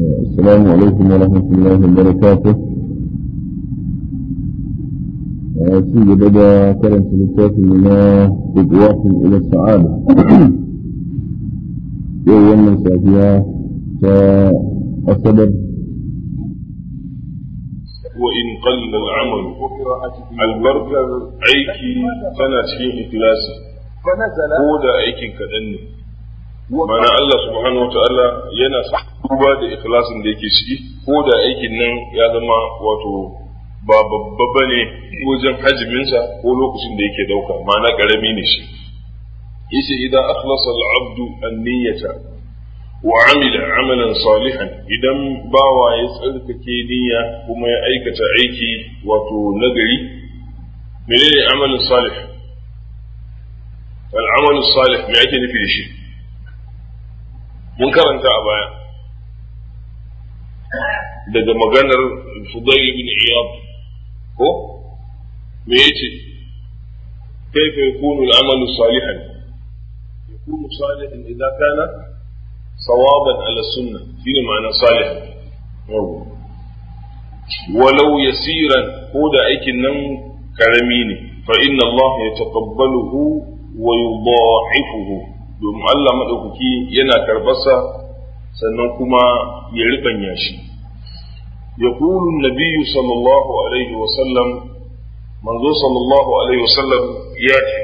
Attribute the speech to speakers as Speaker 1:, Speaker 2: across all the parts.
Speaker 1: السلام عليكم ورحمة الله وبركاته في بدأ كرم في الكتاب لنا خطوات إلى السعادة يوم من سافيا فالصبر
Speaker 2: وإن قل العمل البركة أيكي تنا cikin ikhlasi ko da aikin kaɗan ne mana Allah subhanahu wa ta'ala yana duba da ikhlasin da yake ciki ko da aikin nan ya zama wato ba babba ba ne wajen hajiminsa ko lokacin da yake dauka mana karami ne shi yace idan akhlasa al-abdu an-niyyata wa amila amalan salihan idan bawa ya tsarkake niyya kuma ya aikata aiki wato nagari menene amalin salih al-amalin salih me ake nufi da shi mun karanta a baya daga maganar Fudayl ibn Iyad ko me yace كيف يكون العمل صالحا يكون صالحا إذا كان صوابا على السنة في معنى صالحا ولو يسيرا هو أيك النم كرميني فإن الله يتقبله ويضاعفه domin Allah maɗaukaki yana karɓarsa sannan kuma ya riɓanya shi. Ya kulun nabiyu sallallahu alaihi wasallam, manzo sallallahu alaihi wasallam ya ce,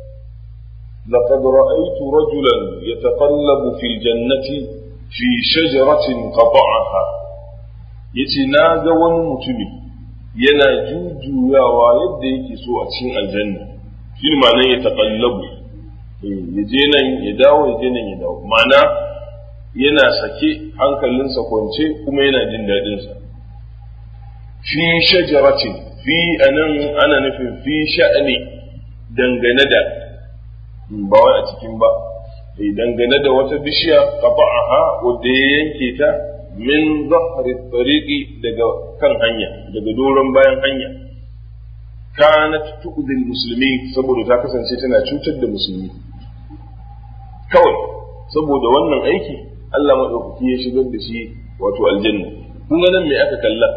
Speaker 2: لقد رأيت رجلا يتقلب في الجنة في شجرة قطعها yace na ga wani mutumi yana jujjuyawa yadda yake so a cikin aljanna shi ma nan ya taƙallabu ya je nan ya dawo ya je nan ya dawo mana yana sake hankalinsa kwance kuma yana jin daɗinsa fi shajaratin fi anan ana nufin fi sha'ani dangane da ba wai a cikin ba dangane da wata bishiya qata'aha wadda ya yanke ta min zahri tariqi daga kan hanya daga doron bayan hanya kanat tu'dil musulmi saboda ta kasance tana cutar da musulmi kawai saboda wannan aiki Allah maɗaukaki ya shigar da shi wato aljanna kun ga nan me aka kalla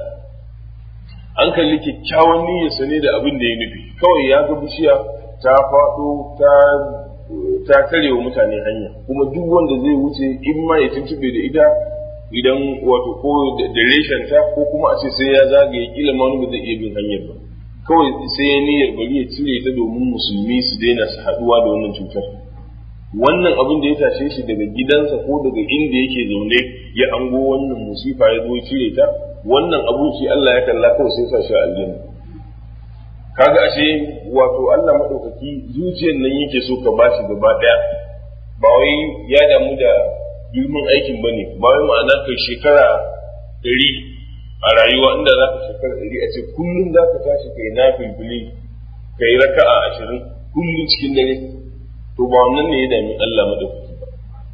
Speaker 2: an kalli kyakkyawan niyyarsa ne da abin da ya nufi kawai ya ga bishiya ta faɗo ta ta tare wa mutane hanya kuma duk wanda zai wuce in ma ya tuntube da ita idan wato ko da reshen ta ko kuma a ce sai ya zagaye kila ma wani ba zai iya bin hanyar ba kawai sai ya niyyar bari ya cire ta domin musulmi su daina su haɗuwa da wannan cutar wannan abin da ya tashe shi daga gidansa ko daga inda yake zaune ya ango wannan musifa ya zo ya cire ta wannan abun shi Allah ya kalla kawai sai sa shi a aljanna kaga ashe wato Allah madaukaki zuciyar nan yake so ka bashi gaba daya ba wai ya damu da girman aikin bane ba wai ma'ana kai shekara ɗari a rayuwa inda za ka shekara ɗari a ce kullum za ka tashi kai na filfili kai raka'a ashirin kullum cikin dare to ba wannan ne ya dami Allah madaukaki ba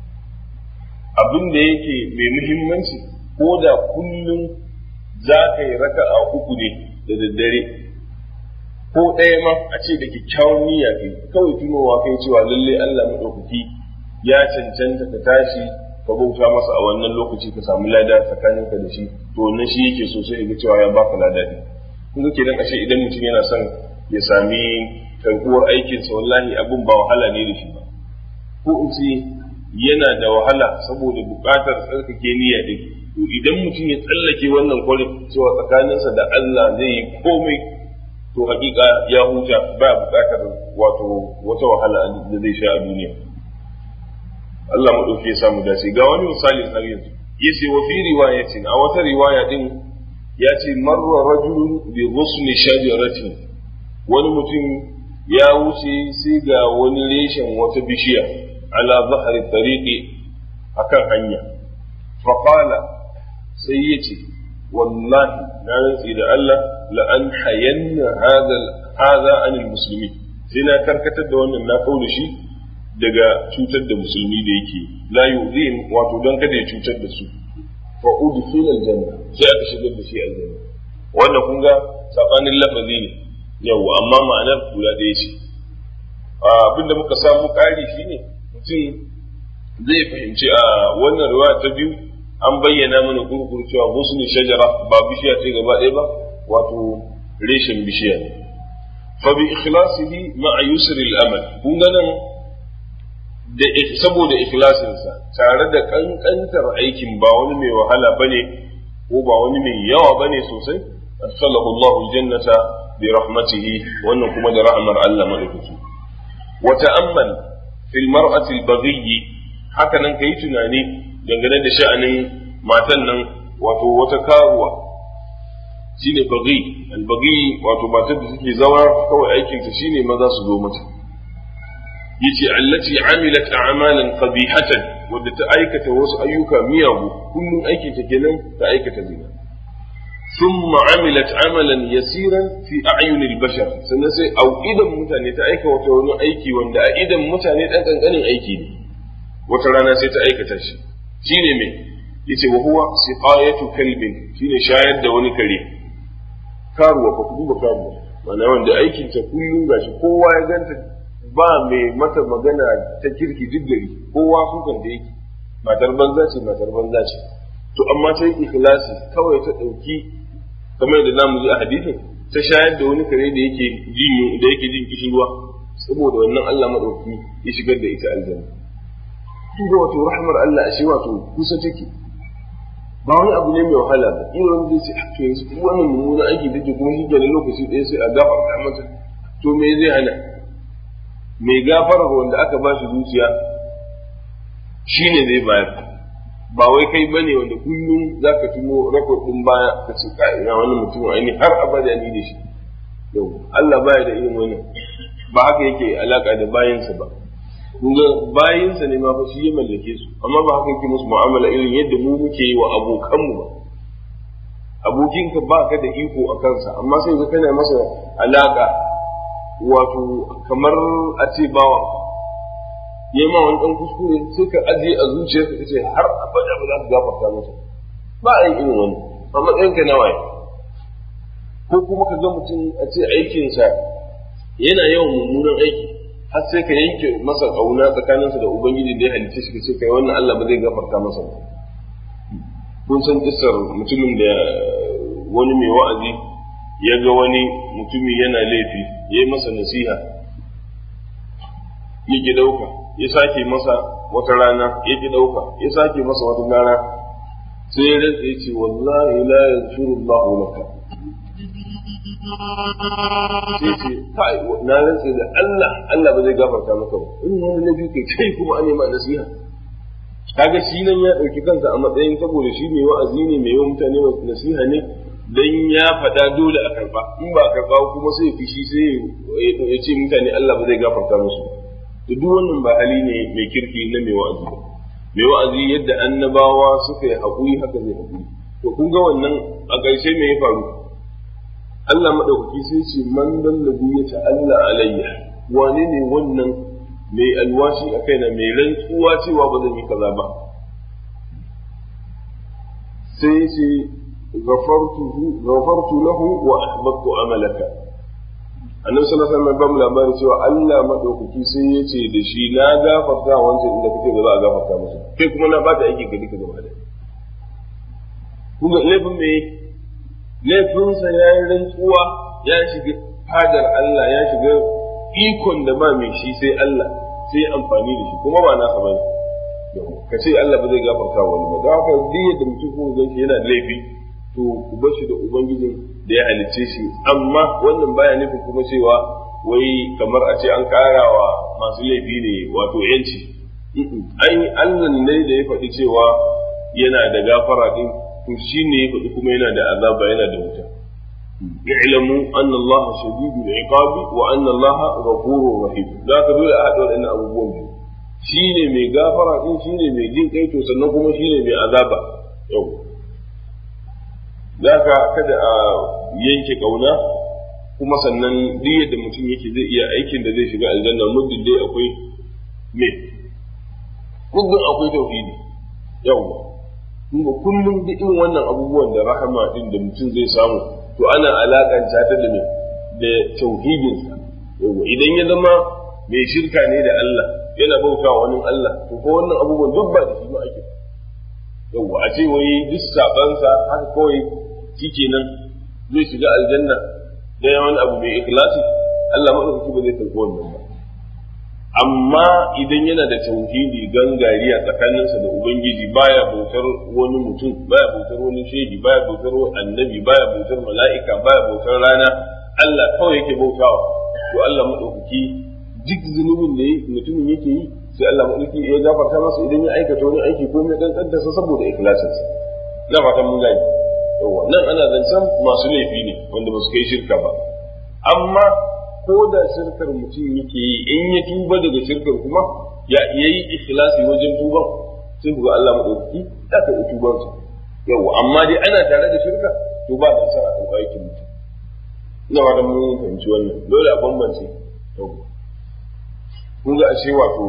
Speaker 2: abin da yake mai muhimmanci ko da kullum za ka yi raka'a uku ne da daddare ko ɗaya ma a ce da kyakkyawan niyya kai kawai tunowa kai cewa lalle Allah madaukaki ya cancanta ka tashi ka bauta masa a wannan lokaci ka samu lada tsakaninka da shi to wannan shi yake so sai ga cewa ya baka lada ne kun ga kenan ashe idan mutum yana son ya sami karkuwar aikinsa wallahi abin ba wahala ne da shi ba ko in ce yana da wahala saboda buƙatar tsarkake niyya din to idan mutum ya tsallake wannan kwarin cewa tsakaninsa da Allah zai yi komai to hakika ya huta ba buƙatar wato wata wahala da zai sha a duniya Allah maɗauki ya samu dace ga wani misali har yanzu yace wa fi riwayatin a wata riwaya din ya ce marra rajulun bi ghusni shajaratin wani mutum ya wuce sai ga wani reshen wata bishiya ala zahari tariqi akan hanya fa qala sai yace wallahi na rantsi da Allah la an hayanna hadha hadha anil muslimin sai na karkatar da wannan na kaula shi daga cutar da musulmi da yake la yu'zim wato don kada ya cutar da su fa udkhil aljanna sai aka shigar da shi aljanna wannan kun ga sabanin lafazi ne yau amma ma'anar guda ɗaya ce abinda muka samu ƙari shine mutum zai fahimci a wannan ruwa ta biyu an bayyana mana kurkur cewa husni shajara ba bishiya ce gaba ɗaya ba wato reshen bishiya ne fa bi ikhlasihi ma'a yusri al-amal kun ga nan da saboda ikhlasinsa tare da kankantar aikin ba wani mai wahala bane ko ba wani mai yawa bane sosai adkhalahu Allahu al-jannata bi rahmatihi wannan kuma da rahmar Allah madaukaki wa ta'ammal fil mar'ati al-baghi haka nan kai tunani dangane da sha'anin matan nan wato wata karuwa shine baghi al-baghi wato matar da take zama kawai aikin ta shine maza su zo mata yace allati amilat a'malan qabihatan wadda ta aikata wasu ayyuka miyagu kullum aikin ta kenan ta aikata zina thumma amilat amalan yasiran fi a'yunil bashar sannan sai au idan mutane ta aika wata wani aiki wanda a idan mutane dan kankanin aiki ne wata rana sai ta aikata shi shine me yace wa huwa siqayatu kalbin shine shayar da wani kare karuwa fa kuma karuwa mana wanda aikin ta kullum gashi kowa ya ganta ba mai mata magana ta kirki duk gari kowa sukan da yake matar banza ce matar banza ce to amma sai ikhlasi kawai ta dauki kamar da namu ji a hadisin ta shayar da wani kare da yake jin da yake jin kishirwa saboda wannan Allah madauki ya shigar da ita aljanna duba wato rahmar Allah ashe wato kusa take ba wani abu ne mai wahala ba in wani zai ce to yanzu wannan mummunan aiki da ke kuma shi ke lokaci ɗaya sai a gafarta mata to me zai hana mai gafara wanda aka ba shi zuciya shi ne zai bayar ba wai kai bane wanda kullum za ka tuno rakod ɗin baya ka ce ka ina wannan mutumin aini har abada ni da shi yau Allah baya da irin wannan ba haka yake alaka da bayansa ba kun ga bayansa ne ma fa shi ya mallake su amma ba haka yake musu mu'amala irin yadda mu muke yi wa abokanmu ba abokinka ba ka da iko a kansa amma sai ka kana masa alaka wato kamar a ce bawa ya ma wani ɗan kuskure sai ka ajiye a zuciyarka ka ce har abada ba za ka gafarta masa ba a yi irin wani a matsayinka na waye ko kuma ka ga mutum a ce aikinsa yana yawan mummunan aiki har sai ka yanke masa ƙauna tsakaninsa da ubangiji da ya halitta shi ka ce kai wannan Allah ba zai gafarta masa ba kun san kissar mutumin da wani mai wa'azi ya ga wani mutumi yana laifi ya yi masa nasiha ya ki ɗauka ya sake masa wata rana ya ki ɗauka ya sake masa wata rana sai ya rantsa ya ce wallahi la yaghfiru Allahu laka sai ce kai na rantsa da Allah Allah ba zai gafarta maka ba in wani laifi kai kai kuma an ma nasiha kaga shi nan ya ɗauki kansa a matsayin saboda shi ne wa'azi ne mai yawan mutane nasiha ne dan ya faɗa dole a karɓa in ba a karɓa kuma sai fishi sai ya ce mutane Allah ba zai gafarta musu to duk wannan ba hali ne mai kirki na mai wa'azi ba mai wa'azi yadda annabawa suka yi haƙuri haka zai haƙuri to kun ga wannan a ƙarshe me ya faru Allah madaukaki sai ce man dallabi ya ta'alla alayya wane ne wannan mai alwashi a kaina mai rantsuwa cewa ba zan yi kaza ba sai ce ghafartu lahu wa ahbabtu amalaka annabi sallallahu alaihi wasallam ba mu labari cewa Allah madaukaki sai ya ce da shi na gafarta wancan inda kake ba za a gafarta masa kai kuma na bata aiki ga duka gaba da kuma laifin me laifinsa ya yi rantsuwa ya shiga fadar Allah ya shiga ikon da ba mai shi sai Allah sai amfani da shi kuma ba nasa bane ka ce Allah ba zai gafarta wani ba don haka duk yadda mutum kuma gan shi yana da laifi to ku bar shi da ubangijin da ya halicce shi amma wannan baya nufin kuma cewa wai kamar a ce an karawa masu laifi ne wato yanci ai Allah ne da ya faɗi cewa yana da gafara din to shi ne ya faɗi kuma yana da azaba yana da wuta اعلموا أن الله شديد العقاب وأن الله غفور رحيم ذاك دول أحد وأن أبو بوم شيني مي غافرة إن شيني مي جين كيتو سنكم شيني مي عذابا يوم ذاك كذا yanke kauna kuma sannan duk yadda mutum yake zai iya aikin da zai shiga aljanna muddin dai akwai me muddin akwai tauhidi yawa kuma kullum duk irin wannan abubuwan da rahama din da mutum zai samu to ana alakanta ta da me da tauhidin yawa idan ya zama mai shirka ne da Allah yana bauta wa wani Allah to ko wannan abubuwan duk ba da shi ba ake yawa a ce wai duk sabansa haka kawai shikenan zai shiga aljanna da yawan abu mai ikhlasi Allah madaukaki ba zai karɓi wannan ba amma idan yana da tauhidi gangariya tsakaninsa da ubangiji baya bautar wani mutum baya bautar wani shehi baya bautar annabi baya bautar mala'ika baya bautar rana Allah kawai yake bautawa to Allah madaukaki duk zunubin da mutumin yake yi sai Allah madaukaki ya gafarta masa idan ya aikata wani aiki ko mai kankan sa saboda ikhlasinsa ina fatan mun gani yawa nan ana zancen masu laifi ne wanda ba su kai shirka ba amma ko da shirkar mutum yake yi in ya tuba daga shirkar kuma ya yi ikhlasi wajen tuban sai ku ga Allah madaukaki ya ka tuban sa yawa amma dai ana tare da shirka to ba dan sa a ɗauka aikin mutum ina ba da mun fahimci wannan dole a bambance yawa kun ga ashe wato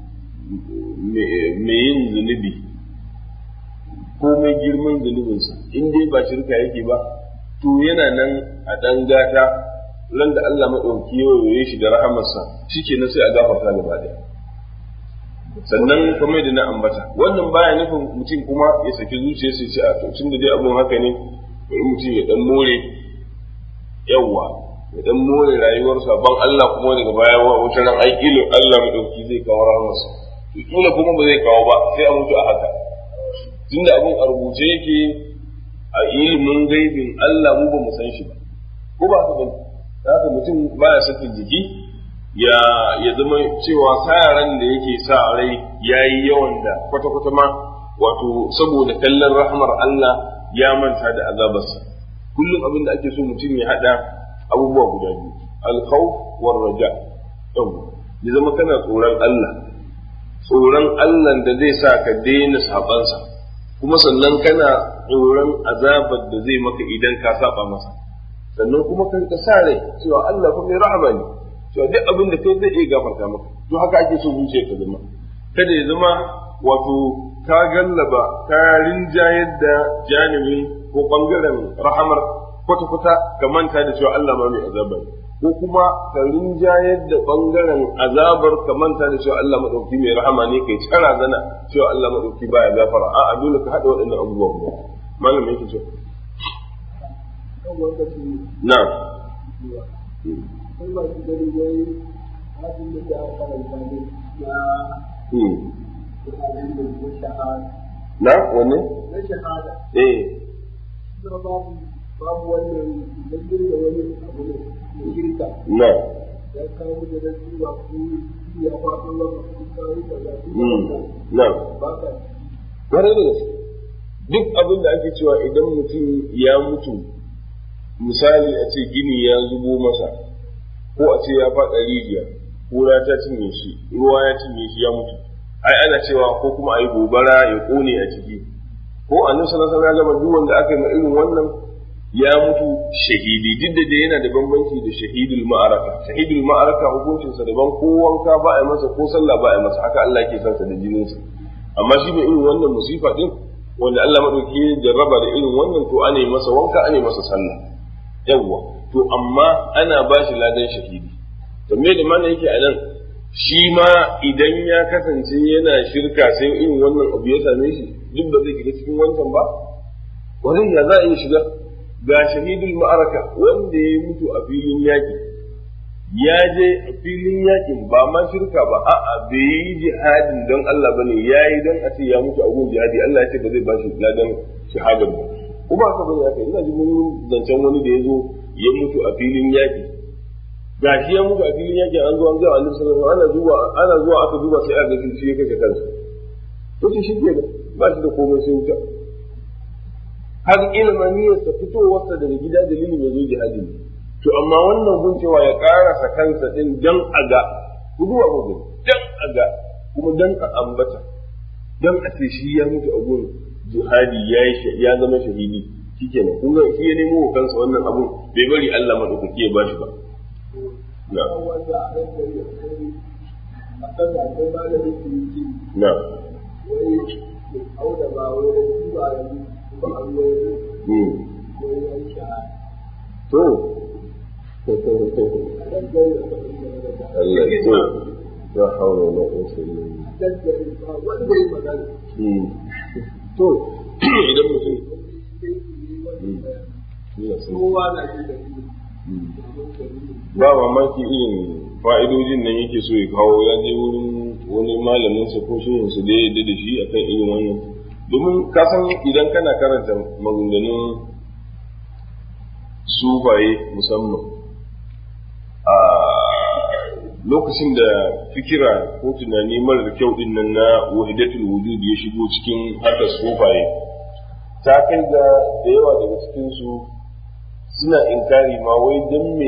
Speaker 2: me yin zunubi komai girman zunubinsa in dai ba shirka yake ba to yana nan a dan gata ran da Allah maɗauki ya shi da rahamarsa shike na sai a gafarta gaba daya sannan kamar da na ambata wannan baya nufin mutum kuma ya saki zuciya sai ce a to tun da dai abun haka ne bari mutum ya dan more yawwa ya dan more rayuwarsa ban Allah kuma daga baya wata ran ai kilo Allah maɗauki zai kawo rahamarsa to kila kuma ba zai kawo ba sai a mutu a haka tunda abun a rubuce yake a ilimin gaibin Allah mu ba mu san shi ba ko ba haka bane haka mutum baya sakin jiki ya ya zama cewa sayaran da yake sa rai yayi yawan da kwata kwata ma wato saboda kallon rahmar Allah ya manta da azabarsa kullum abin da ake so mutum ya hada abubuwa guda biyu al-khawf war raja ya zama kana tsoron Allah tsoron Allah da zai sa ka daina sabansa kuma sannan kana tsoron azabar da zai maka idan ka saba masa sannan kuma kan ka sa rai cewa Allah fa mai rahama ne cewa duk abin da kai zai iya gafarta maka to haka ake so zuciya ka zama kada ya zama wato ka gallaba ka rinjayar da janibin ko bangaren rahamar kwata-kwata ka manta da cewa Allah ma mai azaba ne ko kuma ka rinjayar da bangaren azabar ka manta da cewa Allah madauki mai rahama ne kai tsara zana cewa Allah madauki baya gafara a'a dole ka hada waɗannan abubuwa guda malam yake cewa na'am na wanne?
Speaker 3: na shahada
Speaker 2: eh
Speaker 3: babu babu wannan dangin da wani abu ne na shirka
Speaker 2: na
Speaker 3: ya kawo da da zuwa ku ya faɗo wa ku kawo da ya
Speaker 2: na
Speaker 3: ba ka
Speaker 2: kwarai da gaske duk abin da ake cewa idan mutum ya mutu misali a ce gini ya zubo masa ko a ce ya faɗa rijiya kura ta cinye shi ruwa ya cinye shi ya mutu ai ana cewa ko kuma a yi gobara ya kone a ciki ko a nan sanar sanar gaba duk wanda aka yi ma irin wannan ya mutu shahidi duk da dai yana da bambanci da shahidul ma'araka shahidul ma'araka hukuncinsa daban ko wanka ba a yi masa ko sallah ba a yi masa haka Allah ke sansa da jininsa amma shi mai irin wannan musifa din wanda Allah madauki ya jarraba da irin wannan to ana yi masa wanka ana yi masa sallah yawwa to amma ana ba shi ladan shahidi to me da mana yake a nan shi ma idan ya kasance yana shirka sai irin wannan abu ya same shi duk ba zai shiga cikin wancan ba wannan ya za a iya shiga ga shahidul ma'araka wanda ya mutu a filin yaki ya je a filin yakin ba ma shirka ba a'a bai yi jihadin don Allah bane yayi don a ce ya mutu a gun jihadi Allah ya ce ba zai ba shi ladan shahadar ba kuma haka bane haka ina ji mun zancen wani da ya zo ya mutu a filin yaki ga shi ya mutu a filin yaki an zo an ga Annabi sallallahu alaihi wasallam ana zuwa ana zuwa aka duba sai aka ga shi ya kashe kansa to shi ke ba shi da komai sai wuta har ilmaniyar sa fitowarsa daga gida dalilin ya zo jihadi ne to amma wannan gun cewa ya karasa kansa din dan aga ku duba ku dan aga kuma dan a ambata dan a ce shi ya mutu a gun jihadi ya ya zama shahidi shikenan kun ga shi ya nemo wa kansa wannan abun bai bari Allah madaukaki ya bashi ba na
Speaker 3: wanda a ran da ya kai a kan da akwai malamin su yi
Speaker 2: na
Speaker 3: wai auda ba wai da zuwa yanzu ba a ruwa yanzu
Speaker 2: mm
Speaker 3: ko ya yi shahada
Speaker 2: to
Speaker 3: a nan da ya kai da
Speaker 2: Allah to la hawla wala quwwata illa billah
Speaker 3: gaggare ba wanda ya magana
Speaker 2: mm to idan mutum
Speaker 3: kowa na ji da
Speaker 2: ba mamaki irin fa'idojin nan yake so ya kawo ya je wurin wani malamin sa ko shehin su da ya da shi akan irin wannan domin ka san idan kana karanta maganganun sufaye musamman a lokacin da fikira ko tunani marar kyau din nan na wahidatul wujud ya shigo cikin harkar sufaye ta kai ga da yawa daga cikin su suna inkari ma wai dan me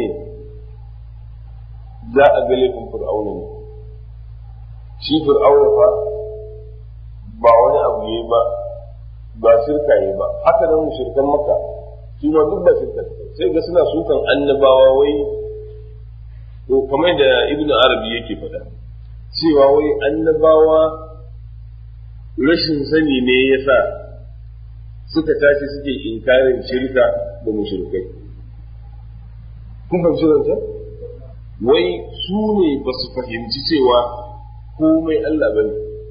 Speaker 2: za a ga laifin fir'auna ne shi fir'auna fa ba wani abu ne ba ba shirka ne ba haka nan mushrikan maka shi ma duk ba shirka sai ga suna sukan annabawa wai to kamar da ibnu arabi yake faɗa cewa wai annabawa rashin sani ne yasa suka tashi suke inkarin shirka da mushrikai kun fahimci zance wai su ne ba su fahimci cewa komai Allah bane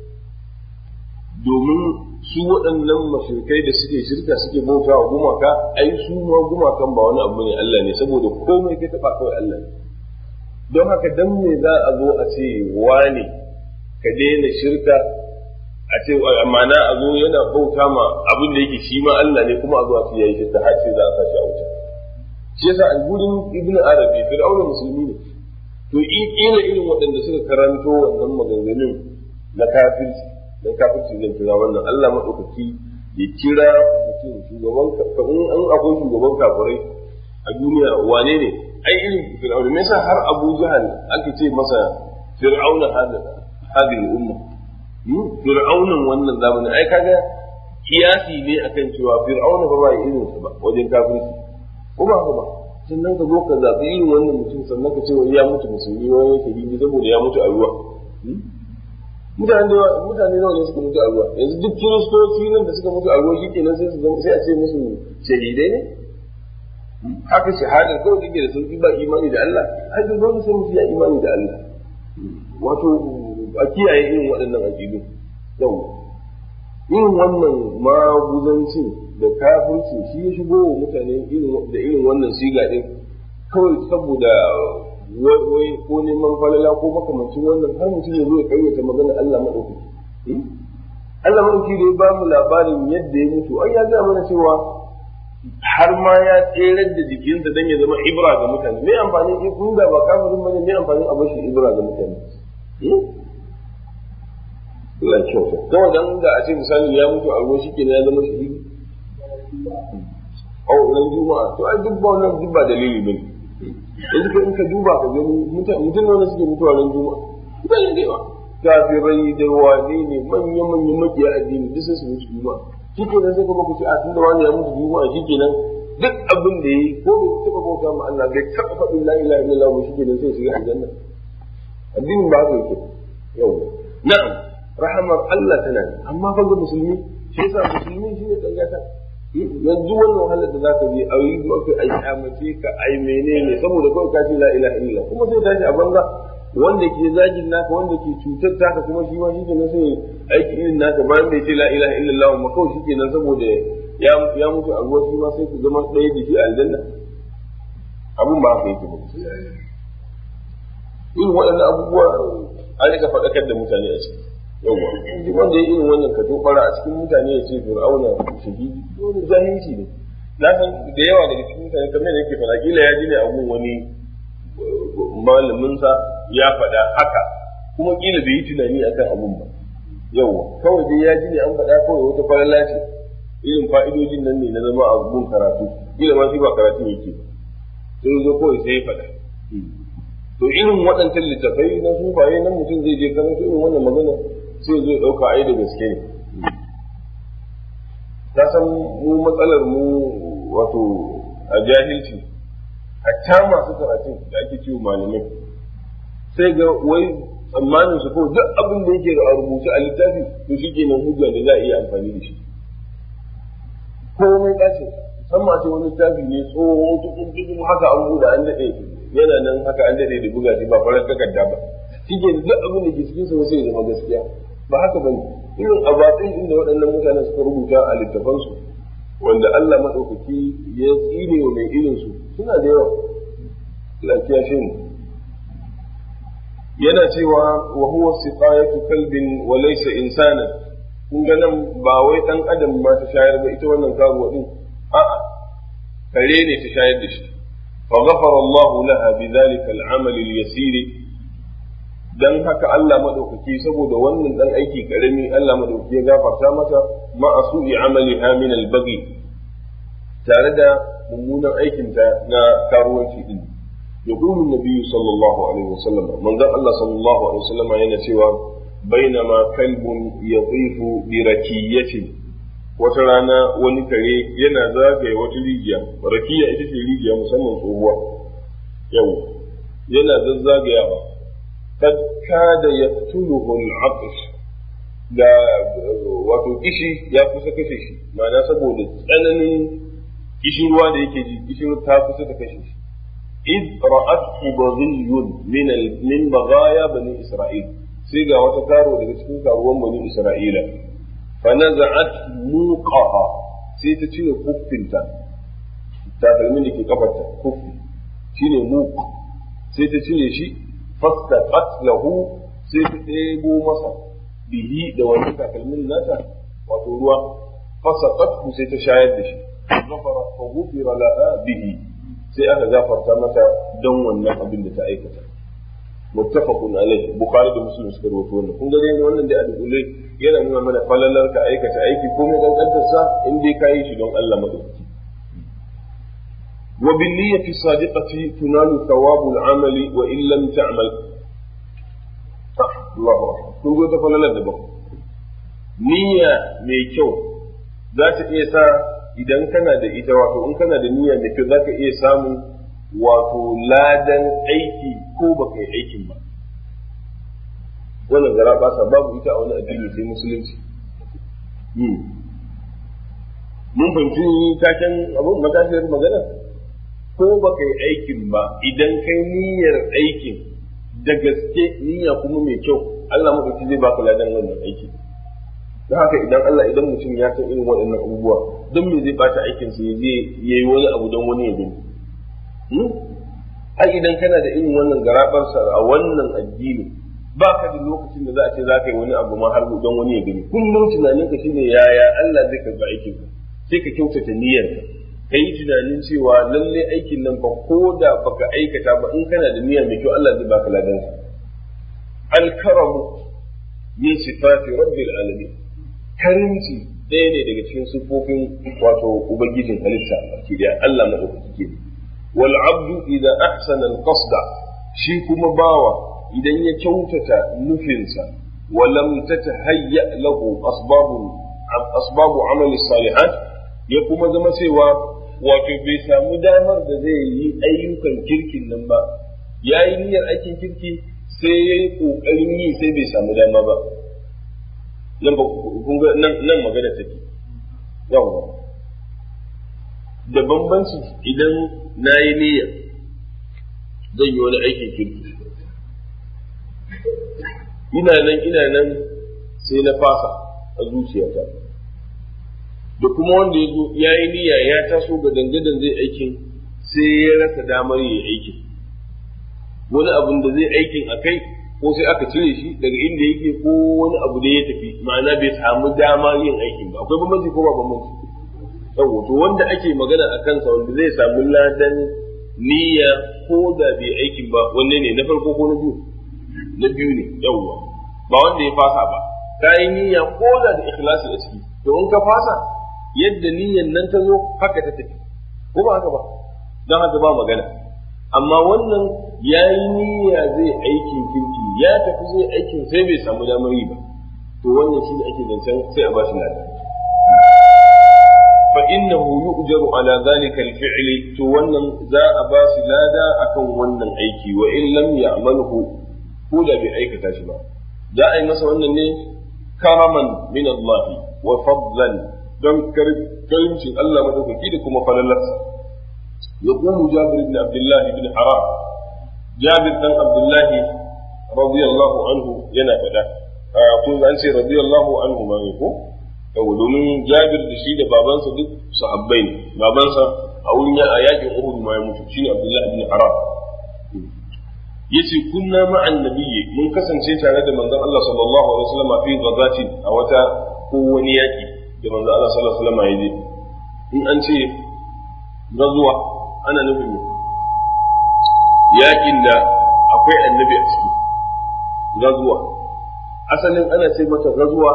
Speaker 2: domin su waɗannan mashirkai da suke shirka suke bauta wa gumaka ai su ma gumakan ba wani abu ne Allah ne saboda komai kai taɓa kawai Allah ne don haka dan me za a zo a ce wane ka daina shirka a ce amana a zo yana bauta ma abin da yake shi ma Allah ne kuma a zo a ce yayi shirka har sai za a sashi a wuta shi yasa a gurin ibnu arabi fir'auna musulmi ne to ina irin waɗanda suka karanto wannan maganganun na kafirci dan kafirci zai kira wannan Allah madaukaki ya kira mutum shugaban ka in an akwai shugaban kafirai a duniya wane ne ai irin fir'auna me yasa har Abu Jahal ake ce masa fir'auna hada hadin umma fir'aunan wannan zamanin ai kaga kiyasi ne akan cewa fir'auna ba ba irin sa ba wajen kafirci ko ba ba sannan ka zo ka zaɓi irin wannan mutum sannan ka ce wai ya mutu musulmi wani yake bibi saboda ya mutu a ruwa mutane da mutane nawa ne suka mutu a ruwa yanzu duk kiristoci nan da suka mutu a ruwa shikenan sai su zama sai a ce musu shahidai ne haka shahadar kawai take da sauki ba imani da Allah ai duk dole sai mutum ya imani da Allah wato a kiyaye irin waɗannan aƙidu yau irin wannan maguzancin da kafirci shi ya shigo wa mutane da irin wannan siga din kawai saboda wai ko neman falala ko makamancin wannan har mutum ya zo ya kayyata magana Allah maɗaukaki. Allah maɗaukaki da ya ba mu labarin yadda ya mutu ai ya ga mana cewa har ma ya tserar da jikinsa dan ya zama ibra ga mutane me amfani in kun da ba kafirin bane me amfani a bashi ibra ga mutane Allah kyauta kawai dan da a ce misali ya mutu a ruwa shikenan ya zama shahidi a wannan juma'a to ai duk ba wannan duk ba dalili bane yanzu ka in ka duba ka gani mutum wanda suke mutuwa ran juma'a mutane da yawa kafirai da wane ne manya manya makiya addini duk sai su mutu juma'a shikenan sai kuma ku ce a tunda wani ya mutu juma'a shikenan duk abin da yi ko bai taɓa bauta ma Allah bai taɓa faɗin la ilaha illallah ba shikenan sai shiga aljanna addinin ba haka yake yau na'am rahamar Allah tana amma fa ga musulmi shi yasa musulmi shi ne dangata yanzu wannan wahalar da zaka je a yi maka ai kyamace ka ai menene saboda kawai ka ce la ilaha illallah kuma sai tashi a banza wanda ke zagin naka wanda ke cutar taka kuma shi ma shike nan sai aiki irin naka bayan bai ce la ilaha illallah ma kawai shike nan saboda ya ya mutu a ruwa shi ma sai ku zama ɗaya da shi a aljanna abun ba haka yake ba irin waɗannan abubuwa an rika faɗakar da mutane a ciki yawa duk wanda ya irin wannan ka tobara a cikin mutane ya ce fir'auna shahidi wani jahilci ne na san da yawa daga cikin mutane kamar da yake faɗa kila ya ji ne abun wani malaminsa ya faɗa haka kuma kila bai yi tunani akan abun ba yawa kawai dai ya ji ne an faɗa kawai wata falala ce irin fa'idojin nan ne na zama a gun karatu kila ma shi ba karatu yake sai zo kawai sai ya faɗa to irin waɗancan littafai na sufaye nan mutum zai je karanta irin wannan magana sai zai ɗauka ai da gaske ne ta san mu matsalar mu wato a jahilci hatta masu karatun da ake ciwo malamai sai ga wai tsammanin su kawai duk abin da yake a rubuce a littafi to shi kenan hujja da za a iya amfani da shi komai ɗacin musamman a ce wani littafi ne tsohon tukun tukun haka an buɗe an daɗe yana nan haka an daɗe da buga shi ba farar takarda ba shi ke duk abin da ke cikin sa sai ya zama gaskiya ba haka bane irin abatin inda waɗannan mutane suka rubuta a littafansu wanda Allah maɗaukaki ya tsine wa mai irinsu suna da yawa lafiya shi ne yana cewa wa huwa siqayatu kalbin wa laysa insanan kun ga nan ba wai dan adam ma ta shayar ba ita wannan karuwa din a'a kare ne ta shayar da shi fa ghafara Allah laha bidhalika al-amal al-yasir dan haka Allah madaukaki saboda wannan dan aiki karami Allah madaukaki ya gafarta mata ma asu'i amaliha min al-baghi tare da mummunan aikinta na karuwanci din يقول النبي صلى الله عليه وسلم من ذا الله صلى الله عليه وسلم هنا سوى بينما كلب يطيف بركية وترانا ونكري ينا زاغي وتليجيا ركية ita ce rijiya musamman tsohuwa yau yana zazzagayawa kad kada yaqtuluhu al-'atsh da wato kishi ya kusa kashe shi ma'ana saboda tsananin kishin ruwa da yake ji kishin ta kusa ta kashe shi إذ رأته بغي من من بغايا بني إسرائيل سيجا وتكارو daga cikin karuwan bani Isra'ila fanaza'at muqaha sai ta cire kuffinta takalmin da ke kafarta kuffi shine muq sai ta cire shi fastaqat lahu sai ta ɗebo masa bihi da wani takalmin nata wato ruwa fasaqathu sai ta shayar da shi ghafara fa ghufira laha bihi sai aka gafarta mata don wannan abin da ta aikata muttafaqun alaihi bukhari da muslim suka rawaito wannan kun ga dai wannan dai a dole yana nuna mana falalar ka aikata aiki ko mai kankantar sa in dai kayi shi don Allah madaukaki wa bin niyyati sadiqati tunalu thawabu al-amali wa in lam ta'mal Allahu akbar kun ga ta falalar da ba niyya mai kyau za ta iya sa idan kana da ita wato in kana da niyya mai kyau zaka iya samun wato ladan aiki ko baka yi aikin ba wannan gara ba sa babu ita a wani addini sai musulunci mun fahimci taken abun matashiyar magana ko baka yi aikin ba idan kai niyyar aikin da gaske niyya kuma mai kyau Allah madauki zai baka ladan wannan aikin don haka idan Allah idan mutum ya san irin waɗannan abubuwa don me zai bata aikin sa zai yayi wani abu don wani ya gani ai idan kana da irin wannan garabarsa a wannan addini ba ka da lokacin da za a ce za ka yi wani abu ma har don wani ya gani kullum tunanin ka shine yaya Allah zai karba aikin ka sai ka kyautata niyyar ka ka yi tunanin cewa lalle aikin nan ba ko da baka aikata ba in kana da niyya mai kyau Allah zai baka ladan sa al-karamu min sifati rabbil alamin karimci ɗaya ne daga cikin siffofin wato ubangijin halitta baki daya Allah na uku ke wal abdu idan ahsana al qasda shi kuma bawa idan ya kyautata nufinsa wa lam tatahayya lahu asbabu asbabu amal salihat ya kuma zama cewa wato bai samu damar da zai yi ayyukan kirkin nan ba yayi niyyar aikin kirki sai yayi kokarin yi sai bai samu dama ba nan kun ga nan magana take yawa da bambanci idan na yi niyya zan yi wani aikin kirki ina nan ina nan sai na fasa a zuciyata da kuma wanda ya zo ya yi niyya ya taso ga dangadan zai aikin sai ya rasa damar yi aikin wani abin da zai aikin a kai ko sai aka cire shi daga inda yake ko wani abu da ya tafi ma'ana bai samu dama yin aikin ba akwai bambanci ko ba bambanci yawo to wanda ake magana a kansa wanda zai samu ladan niyya ko da bai aikin ba wanne ne na farko ko na biyu na biyu ne yawwa ba wanda ya fasa ba ka yi niyya ko da da ikhlasi a ciki to in ka fasa yadda niyyan nan ta zo haka ta tafi ko ba haka ba don haka ba magana amma wannan ya yi niyya zai aikin kirki ya tafi zai aikin sai bai samu damar yi ba to wannan shi ne ake zancen sai a bashi lada fa innahu yu'jaru ala zalika al-fi'l to wannan za a bashi lada akan wannan aiki wa in lam ya'malhu ko da bai aikata shi ba za a yi masa wannan ne karaman min Allah wa fadlan don karimcin Allah madaukaki da kuma falalarsa يقول جابر بن عبد الله بن حرام جابر بن عبد الله رضي الله عنه ينا فدا kun an ce radiyallahu anhu ma ne ko yau domin Jabir da shi da babansa duk sahabbai ne babansa a wurin a yakin Uhud ma ya mutu shine Abdullah ibn Haram yace kunna ma'an nabiyyi mun kasance tare da manzon Allah sallallahu alaihi wasallam fi ghazati a wata ko wani yaki da manzon Allah sallallahu alaihi wasallam ya je in an ce gazuwa ana nufin yakin da akwai annabi a ciki gazuwa asalin ana ce mata gazuwa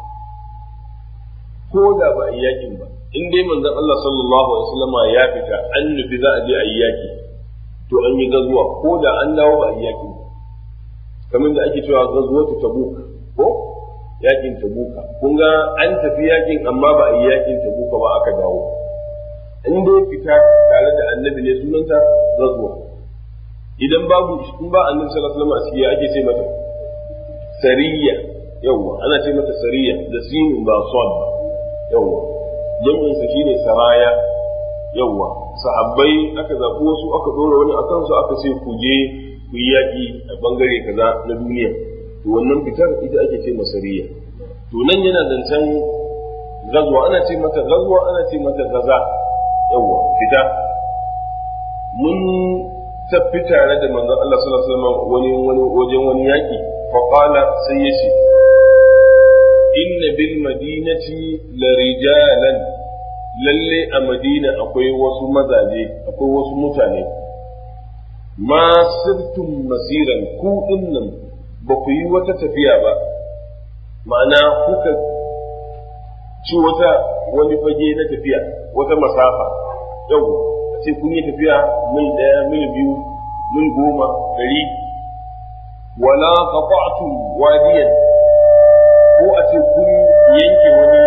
Speaker 2: ko da ba a yi yakin ba in dai manzon Allah sallallahu alaihi wasallam ya fita an nufi za a je a yi yaki to an yi gazuwa ko da an dawo ba a yi yakin ba kamar da ake cewa gazuwa ta tabuk ko yakin tabuka kun ga an tafi yakin amma ba a yi yakin tabuka ba aka dawo in dai fita tare da annabi ne sunanta gazuwa idan babu in ba annabi sallallahu alaihi wasallam a ake ce mata sariya yawwa ana ce mata sariya da sinin ba son ba yawwa jam'in sa shine saraya yawwa sahabbai aka zaɓi wasu aka ɗora wani a kansu aka ce ku je ku yi yaƙi a bangare kaza na duniya to wannan fitar ita ake ce masariya to nan yana zancen gazwa ana ce mata gazwa ana ce mata gaza yawwa fita mun tafi tare da manzon Allah sallallahu alaihi wasallam wani wani wajen wani yaƙi fa qala sai yace inna bil madinati la rijalan lalle a madina akwai wasu mazaje akwai wasu mutane ma sirtum masiran ku dinnan ba ku yi wata tafiya ba ma'ana kuka ci wata wani fage na tafiya wata masafa yau sai kun yi tafiya mil daya mil biyu mil goma dari wala qata'tum wadiyan ko a ce kun yanke wani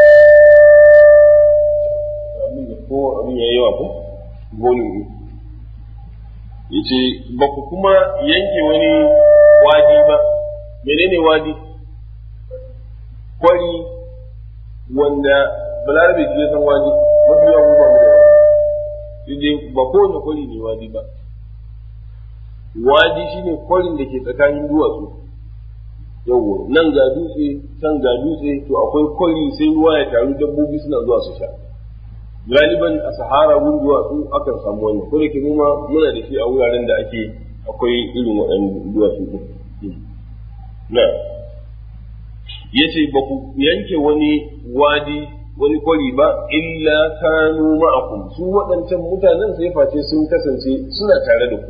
Speaker 2: ko abin ya yawa ko volume yace ba ku kuma yanke wani wadi ba menene wadi kwari wanda balarabe ya san wadi mafi yawa ba mu da wadi ba kowane kwari ne wadi ba wadi shine kwarin da ke tsakanin duwatsu yawwa nan ga dutse can ga dutse to akwai kwari sai ruwa ya taru dabbobi suna zuwa su sha galiban a sahara wurin duwatsu akan samu wannan ko da ke noma muna da shi a wuraren da ake akwai irin waɗannan duwatsu ɗin na yace ba ku yanke wani wadi wani kwari ba illa kanu ma'akum su waɗancan mutanen sai face sun kasance suna tare da ku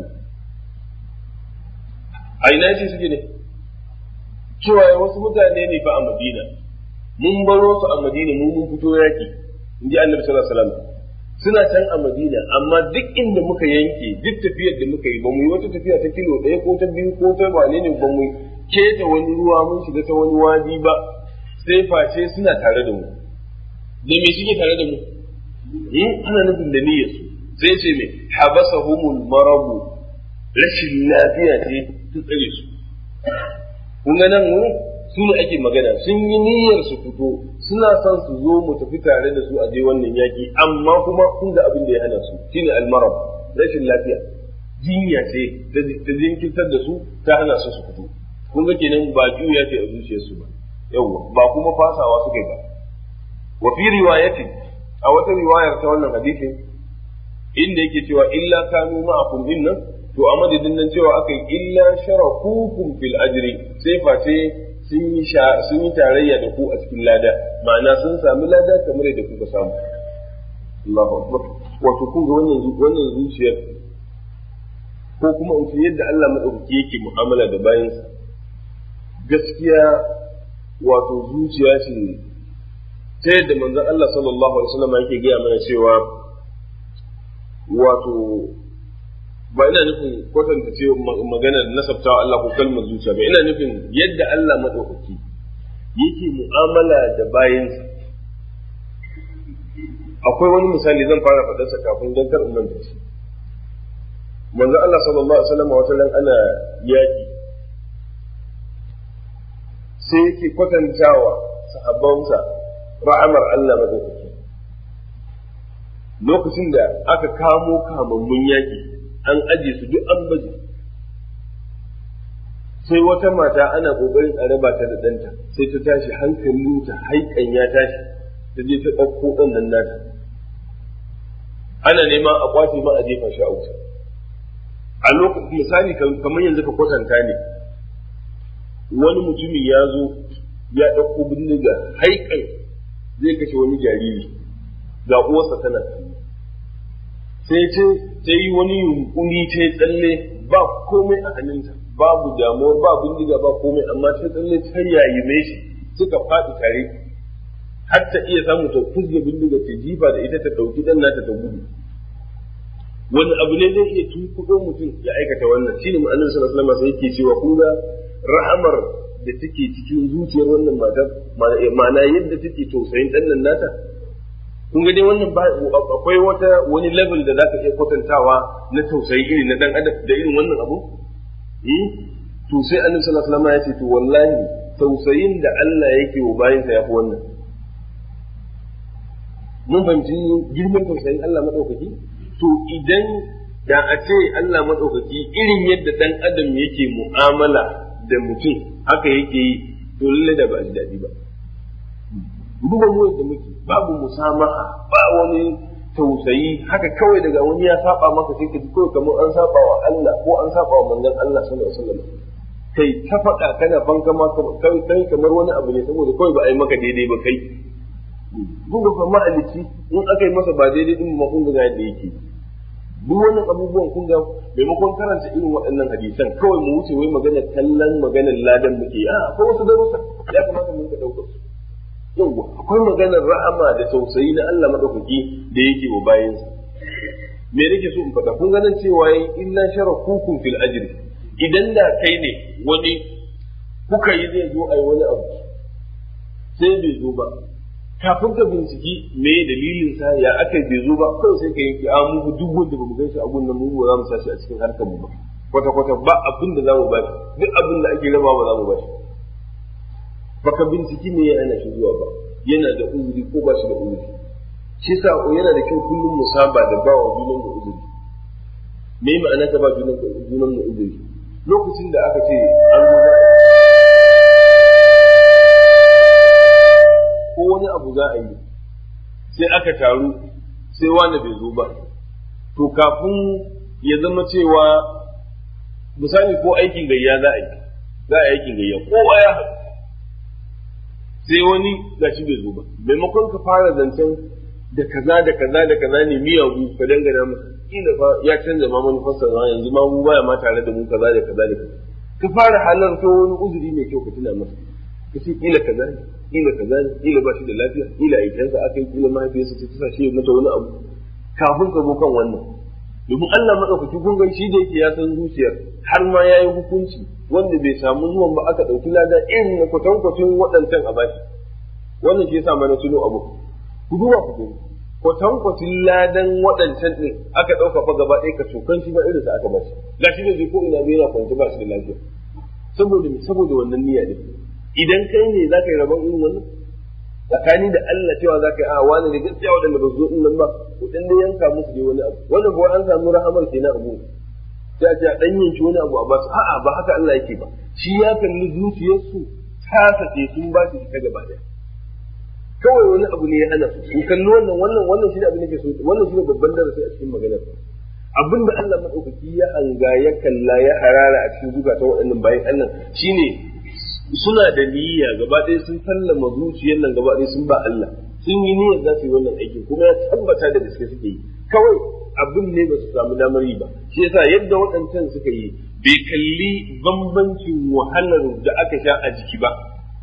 Speaker 2: a ina ce suke ne cewa wasu mutane ne fa a madina mun baro su a madina mun mun fito yaki in ji annabi sallallahu alaihi wasallam suna can a madina amma duk inda muka yanke duk tafiyar da muka yi ba mu yi wata tafiya ta kilo ɗaya ko ta biyu ko ta wane ne ba mu keta wani ruwa mun shiga ta wani wadi ba sai face suna tare da mu da me suke tare da mu in ana nufin da niyyar su sai ce me habasahumul marabu rashin lafiya ce ta tsare su kun ga nan wurin su ne ake magana sun yi niyyar su fito suna son su zo mu tafi tare da su a je wannan yaki amma kuma kun ga abin da ya hana su shine almarab rashin lafiya jinya ce ta jinkirtar da su ta hana su su fito kun ga kenan ba juya ce a zuciyarsu ba yawwa ba kuma fasawa suka yi ba wa fi riwayatin a wata riwayar ta wannan hadisin inda yake cewa illa kanu ma'akum dinnan to a madadin nan cewa aka yi illa sharakukum fil ajri sai face sun yi sun yi tarayya da ku a cikin lada ma'ana sun sami lada kamar yadda kuka samu Allahu akbar wato kun ga wannan wannan zuciyar ko kuma in ce yadda Allah madaukaki yake mu'amala da bayansa gaskiya wato zuciya ce ta yadda manzon Allah sallallahu alaihi wasallam yake gaya mana cewa wato ba ina nufin kwatanta ce magana da nasabtawa Allah ko kalmar zuciya ba ina nufin yadda Allah madaukaki yake mu'amala da bayansa akwai wani misali zan fara faɗarsa kafin don kar in manta shi manzo Allah sallallahu alaihi wasallam wata ran ana yaki sai yake kwatantawa sahabbansa ra'amar Allah madaukaki lokacin da aka kamo kamammun yaki an aje su duk an baje sai wata mata ana kokarin a raba ta da ɗanta sai ta tashi hankalinta haikan ya tashi ta je ta ɗauko ɗan nan nata ana nema a kwace ma a jefa shi a wuta a lokacin misali kamar yanzu ka kwatanta ne wani mutumi ya zo ya ɗauko bindiga haikan zai kashe wani jariri ga uwarsa tana sai ce ta yi wani yunkuri ta yi tsalle ba komai a hannunta babu damuwar ba bindiga ba komai amma ta tsalle ta yayi shi suka faɗi tare har ta iya samu ta kuzge bindiga ta jifa da ita ta ɗauki ɗan nata ta gudu wani abu ne zai iya tunkuɗo mutum ya aikata wannan shine ma'anar sallallahu alaihi wasallam sai yake cewa kun ga rahamar da take cikin zuciyar wannan matar ma'ana yadda take tausayin ɗan nan nata kun ga dai wannan akwai wata wani level da za ka iya kwatantawa na tausayi irin na dan adam da irin wannan abu to sai annabi sallallahu alaihi wasallam ya ce to wallahi tausayin da Allah yake wa bayinsa yafi wannan mun fahimci girman tausayin Allah madaukaki to idan da a ce Allah madaukaki irin yadda dan adam yake mu'amala da mutum haka yake yi to lalle da ba ji daɗi ba duba mu yadda muke babu musamaha ba wani tausayi haka kawai daga wani ya saba maka sai ka ji kawai kamar an saba wa Allah ko an saba wa manzon Allah sallallahu alaihi wasallam kai ta faɗa kana banka ma kai kai kamar wani abu ne saboda kawai ba a yi maka daidai ba kai duba fa ma'alici in aka yi masa ba daidai din ma kun ga yadda yake duk wani abubuwan kun ga maimakon karanta irin waɗannan hadisan kawai mu wuce wai magana kallon maganar ladan muke a akwai wasu darussa ya kamata mun ka ɗaukar su yawwa akwai maganar rahama da tausayi na Allah madaukaki da yake wa bayansa me nake so in faɗa kun ganin cewa yin illa sharakukum fil ajri idan da kai ne wani kuka yi zai zo a yi wani abu sai bai zo ba kafin ka binciki me dalilin sa ya aka bai zo ba kawai sai ka yanke a mu duk wanda ba mu gan shi a gunnan mu ba za mu sashi a cikin harkar mu ba kwata kwata ba abin da za mu ba shi duk abin da ake raba ba za mu ba shi baka binciki me ya hana shi zuwa ba yana da uzuri ko ba shi da uzuri shi sa yana da kyau kullum mu saba da ba wa junan mu uzuri me ma'ana ka ba junan junan mu uzuri lokacin da aka ce an zo ko wani abu za a yi sai aka taru sai wani bai zo ba to kafin ya zama cewa misali ko aikin gayya za a yi za a yi aikin gayya kowa ya haɗu sai wani gashi bai zo ba maimakon ka fara zancen da kaza da kaza da kaza ne miyagu ka dangana masa kila fa ya canza ma manufarsa ma yanzu ma mu baya ma tare da mu kaza da kaza da kaza ka fara halarta wani uzuri mai kyau ka tuna masa ka ce kila kaza ne kila kaza ne kila ba shi da lafiya kila aikensa aka yi kila mahaifiyarsa ce ta sa shi mata wani abu kafin ka zo kan wannan domin Allah madaukaki kun ga shi da yake ya san zuciyar har ma yayi hukunci wanda bai samu zuwan ba aka ɗauki lada irin na kwatankwacin waɗancan a bashi wannan ke sa mana tuno abu ku duba ku gani kwatankwacin ladan waɗancan ɗin aka ɗauka fa gaba ɗaya ka cokan shi ba irin sa aka bashi gashi da zai ko ina bai yana kwanci ba shi da lafiya saboda saboda wannan niyya ne idan kai ne za ka yi rabon irin wannan tsakani da Allah cewa za ka yi a wani da gaskiya waɗanda ba su zo ɗin nan ba ku ɗan da yanka musu dai wani abu wannan kuwa an samu rahamar kenan abu sai a ce a ɗan yanki wani abu a basu a'a ba haka Allah yake ba shi ya kalli zuciyarsu ta sace sun ba shi ta gaba ɗaya kawai wani abu ne ya hana su in kalli wannan wannan wannan shi ne abin da ke so wannan shi ne babban darasi a cikin maganar abin da Allah madaukaki ya hanga ya kalla ya harara a cikin zukatan waɗannan bayan Allah shine suna da niyya gaba ɗaya sun sallama zuciyar nan gaba ɗaya sun ba Allah sun yi niyyar za su yi wannan aikin kuma ya tabbata da gaske suke yi kawai abin ne ba su samu damar yi ba shi yasa yadda waɗancan suka yi bai kalli bambancin wahalar da aka sha a jiki ba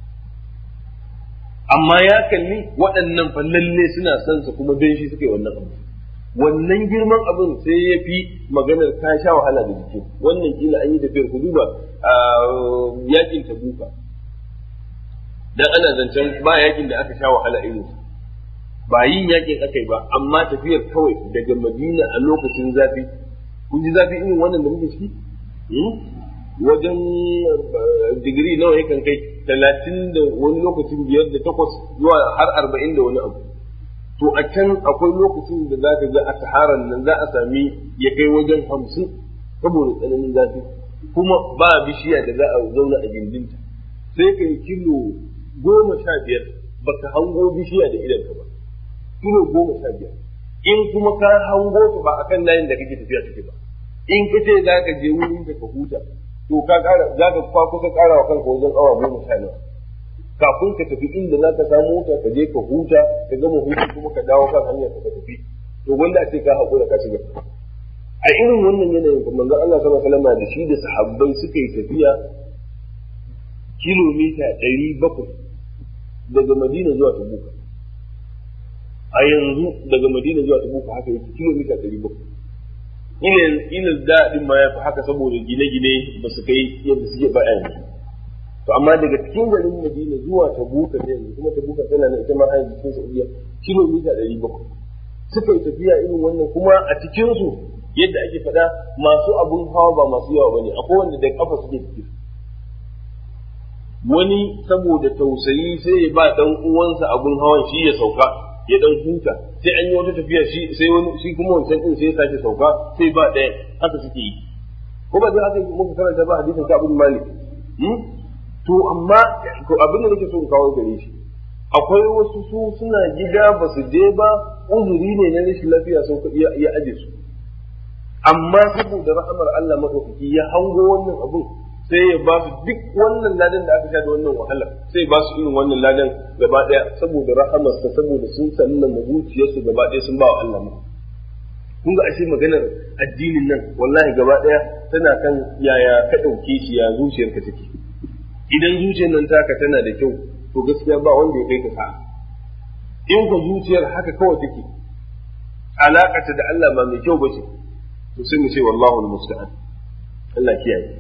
Speaker 2: amma ya kalli waɗannan fa lalle suna son sa kuma don shi suka yi wannan abu wannan girman abin sai ya fi maganar ka sha wahala da jiki wannan kila an yi tafiyar ku duba a yakin tabuka dan ana zancen ba yakin da aka sha wahala irin ba yin yakin aka yi ba amma tafiyar kawai daga madina a lokacin zafi kun ji zafi irin wannan da muke ciki wajen digiri nawa yakan kai talatin da wani lokacin biyar da takwas zuwa har arba'in da wani abu to a can akwai lokacin da za ka ga a saharan nan za a sami ya kai wajen hamsin saboda tsananin zafi
Speaker 4: kuma ba bishiya da za a zauna a gindinta sai ka yi kilo goma sha biyar baka hango bishiya da idanka ba kilo goma sha biyar in kuma ka hango ta ba akan layin da kake tafiya take ba in ka ce za ka je wurin ka huta to ka kara za ka kwa kusa kara wa kanka wajen awa goma sha nawa kafin ka tafi inda za ka samu ta ka je ka huta ka gama hutu kuma ka dawo kan hanyar ka tafi to wanda a ce ka haƙura ka shiga a irin wannan yanayin kuma manzon Allah sallallahu alaihi wasallam da shi da sahabbai suka yi tafiya kilomita ɗari bakwai daga Madina zuwa Tabuka a yanzu daga Madina zuwa Tabuka haka yake kilomita ɗari bakwai ina ina daɗin ma ya fi haka saboda gine-gine ba su kai yadda suke ba yanzu to amma daga cikin garin Madina zuwa Tabuka ne yanzu kuma Tabuka tana na ita ma a yanzu cikin Saudiya kilomita ɗari bakwai suka yi tafiya irin wannan kuma a cikinsu yadda ake faɗa masu abun hawa ba masu yawa bane akwai wanda da kafa suke tafiya wani saboda tausayi sai ya ba dan uwansa abun hawan shi ya sauka ya dan huta sai an yi wata tafiya shi sai wani shi kuma wancan din sai ya sake sauka sai ba ɗaya haka suke yi ko ba zai haka muka karanta ba hadisin ka abun malik to amma ko abin da nake so in kawo gare shi akwai wasu su suna gida ba su je ba uzuri ne na rashin lafiya sun ya aje su amma saboda rahamar Allah madaukaki ya hango wannan abun sai ya ba su duk wannan ladan da aka sha da wannan wahala sai ba su irin wannan ladan gaba daya saboda rahamarsa saboda sun sallama zuciyarsu gaba daya sun ba wa Allah mu kun ga ashe maganar addinin nan wallahi gaba daya tana kan yaya ka dauke shi ya zuciyarka take idan zuciyar nan taka tana da kyau to gaskiya ba wanda ya kai ka sa in ka zuciyar haka kawai take alakata da Allah ba mai kyau ba ce to sai mu ce wallahu almusta'an Allah kiyaye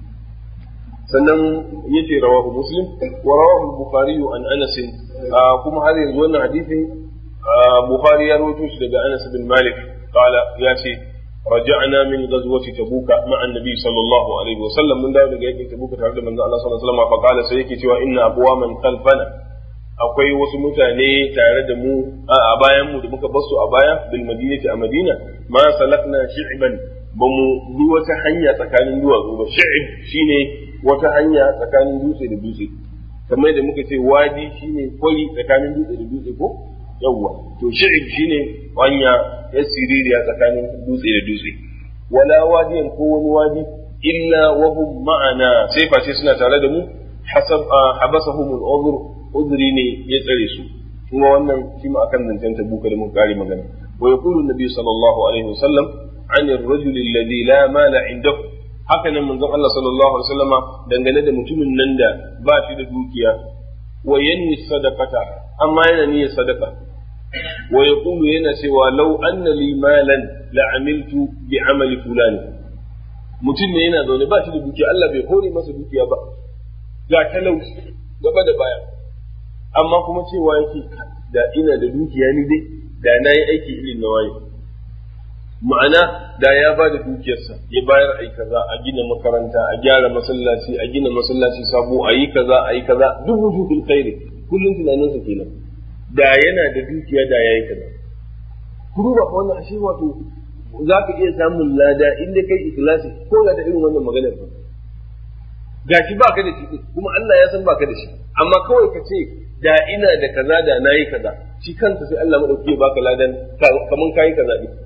Speaker 4: sannan yace rawahu muslim wa rawahu bukhari an anas kuma har yanzu wannan hadisin bukhari ya rawaito shi daga anas bin malik qala ya ce رجعنا من غزوة تبوك مع النبي صلى الله عليه وسلم من دار جاي تبوك تعرض من الله صلى الله عليه وسلم فقال سيكي توا إن أقواما خلفنا akwai wasu mutane tare da mu a bayan mu da muka basu a baya bil madinati a madina ma salakna shi'ban ba mu bi wata hanya tsakanin duwatsu ba shi'ib shine wata hanya tsakanin dutse da dutse kamar da muka ce wadi shine kwari tsakanin dutse da dutse ko yawwa to shi'ib shine hanya ya siririya tsakanin dutse da dutse wala wadiyan ko wani wadi illa wa hum ma'ana sai face suna tare da mu hasab habasahum al-udhr udri ne ya tsare su kuma wannan shi ma akan zancen tabuka da mun kare magana wa yaqulu an-nabi sallallahu alaihi wasallam an ar-rajul alladhi la mala indahu haka nan manzon Allah sallallahu alaihi wasallama dangane da mutumin nan da ba shi da dukiya wa yanni sadaqata amma yana niyyar sadaka wa yaqulu yana cewa law anna li malan la amiltu bi amali fulani mutum ne yana zaune ba shi da dukiya Allah bai hore masa dukiya ba ga talauci gaba da baya amma kuma cewa yake da ina da dukiya ni dai da na yi aiki irin na waye ma'ana da ya ba da dukiyarsa ya bayar a yi kaza a gina makaranta a gyara masallaci a gina masallaci sabo a yi kaza a yi kaza duk wujudul khairi kullum tunaninsa kenan da yana da dukiya da yayi kaza ku duba fa wannan ashe wato za ka iya samun lada inda kai ikhlasi ko da irin wannan maganar ba gashi ba ka da shi kuma Allah ya san ba ka da shi amma kawai ka ce da ina da kaza da nayi kaza shi kansa sai Allah madauki ya baka ladan kaman kai kaza din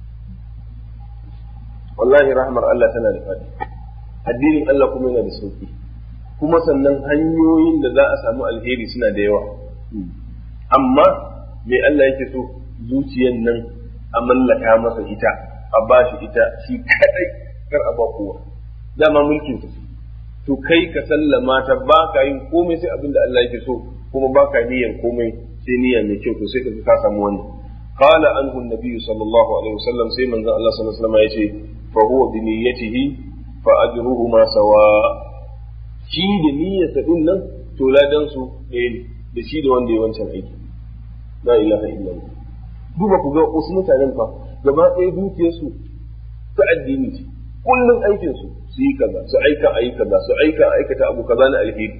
Speaker 4: wallahi rahmar Allah tana da fadi addinin Allah kuma yana da sauki kuma sannan hanyoyin da za a samu alheri suna da yawa amma me Allah yake so zuciyan nan a mallaka masa ita a ba shi ita shi kadai kar a ba kowa dama mulkin sa to kai ka sallama ta ba ka yin komai sai abin da Allah yake so kuma ba ka niyyar komai sai niyya mai kyau to sai ka ka samu wannan قال عنه النبي صلى الله عليه وسلم سيما الله صلى الله عليه وسلم يأتي فهو بنيته فأجرهما سواء shi da niyyarsa din nan to ladan su ɗaya ne da shi da wanda ya wancan aiki la ilaha illallah duba ku ga wasu mutanen fa gaba ɗaya dukiyarsu ta addini ce kullum aikin su su yi kaza su aika ayi kaza su aika aikata abu kaza na alheri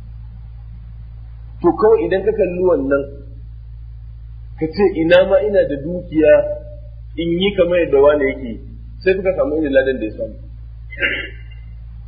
Speaker 4: to kawai idan ka kalli wannan ka ce ina ma ina da dukiya in yi kamar yadda wani yake sai kuka samu irin ladan da ya samu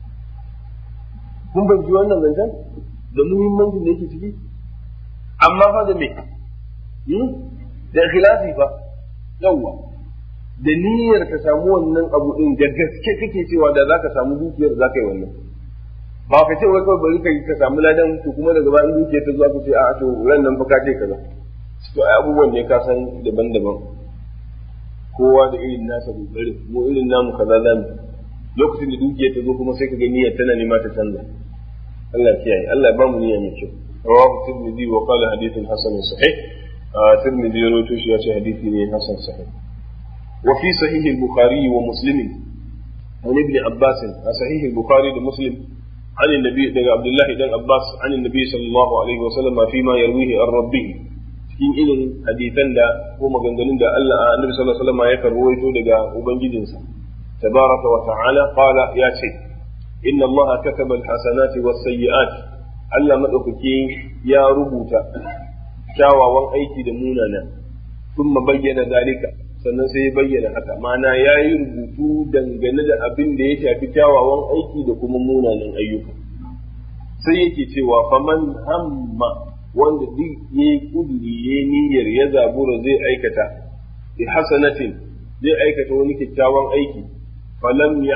Speaker 4: kun ban ji wannan zancen da muhimmancin da yake ciki amma fa da me da ikhlasi fa yawwa da niyyar ka samu wannan abu din da gaske kake cewa da zaka samu dukiyar zaka yi wannan ba ka ce wai kawai bari ka ka samu ladan to kuma daga bayan dukiyar ta zuwa ka ce a to ran nan fa ka ce kaza to ai abubuwan ne ka san daban-daban kowa da irin nasa kokari mu irin namu kaza zamu lokacin da dukiyar ta zo kuma sai ka ga niyyar tana nema ta canza Allah kiyaye Allah ba mu niyya mai kyau rawahu tirmidhi wa qala hadithun hasan sahih tirmidhi ya rawaito shi ya ce hadisi ne hasan sahih wa fi sahih al-bukhari wa muslim عن ابن عباس صحيح البخاري ومسلم عن النبي دغ عبد الله بن عباس عن النبي صلى الله عليه وسلم فيما يرويه عن ربه cikin irin hadisan da ko maganganun da Allah Annabi sallallahu alaihi wasallam ya karwaito daga ubangijinsa tabaraka wa ta'ala qala ya ce inna Allah kataba al-hasanati was-sayyi'at Allah madaukake ya rubuta kyawawan aiki da munana thumma bayyana dalika sannan sai ya bayyana haka ma'ana ya yi rubutu dangane da abin da ya shafi kyawawan aiki da kuma munanan ayyuka sai yake cewa faman hamma wanda duk ya yi kuduri ya niyyar ya zabura zai aikata bi hasanatin zai aikata wani kyakkyawan aiki falam ya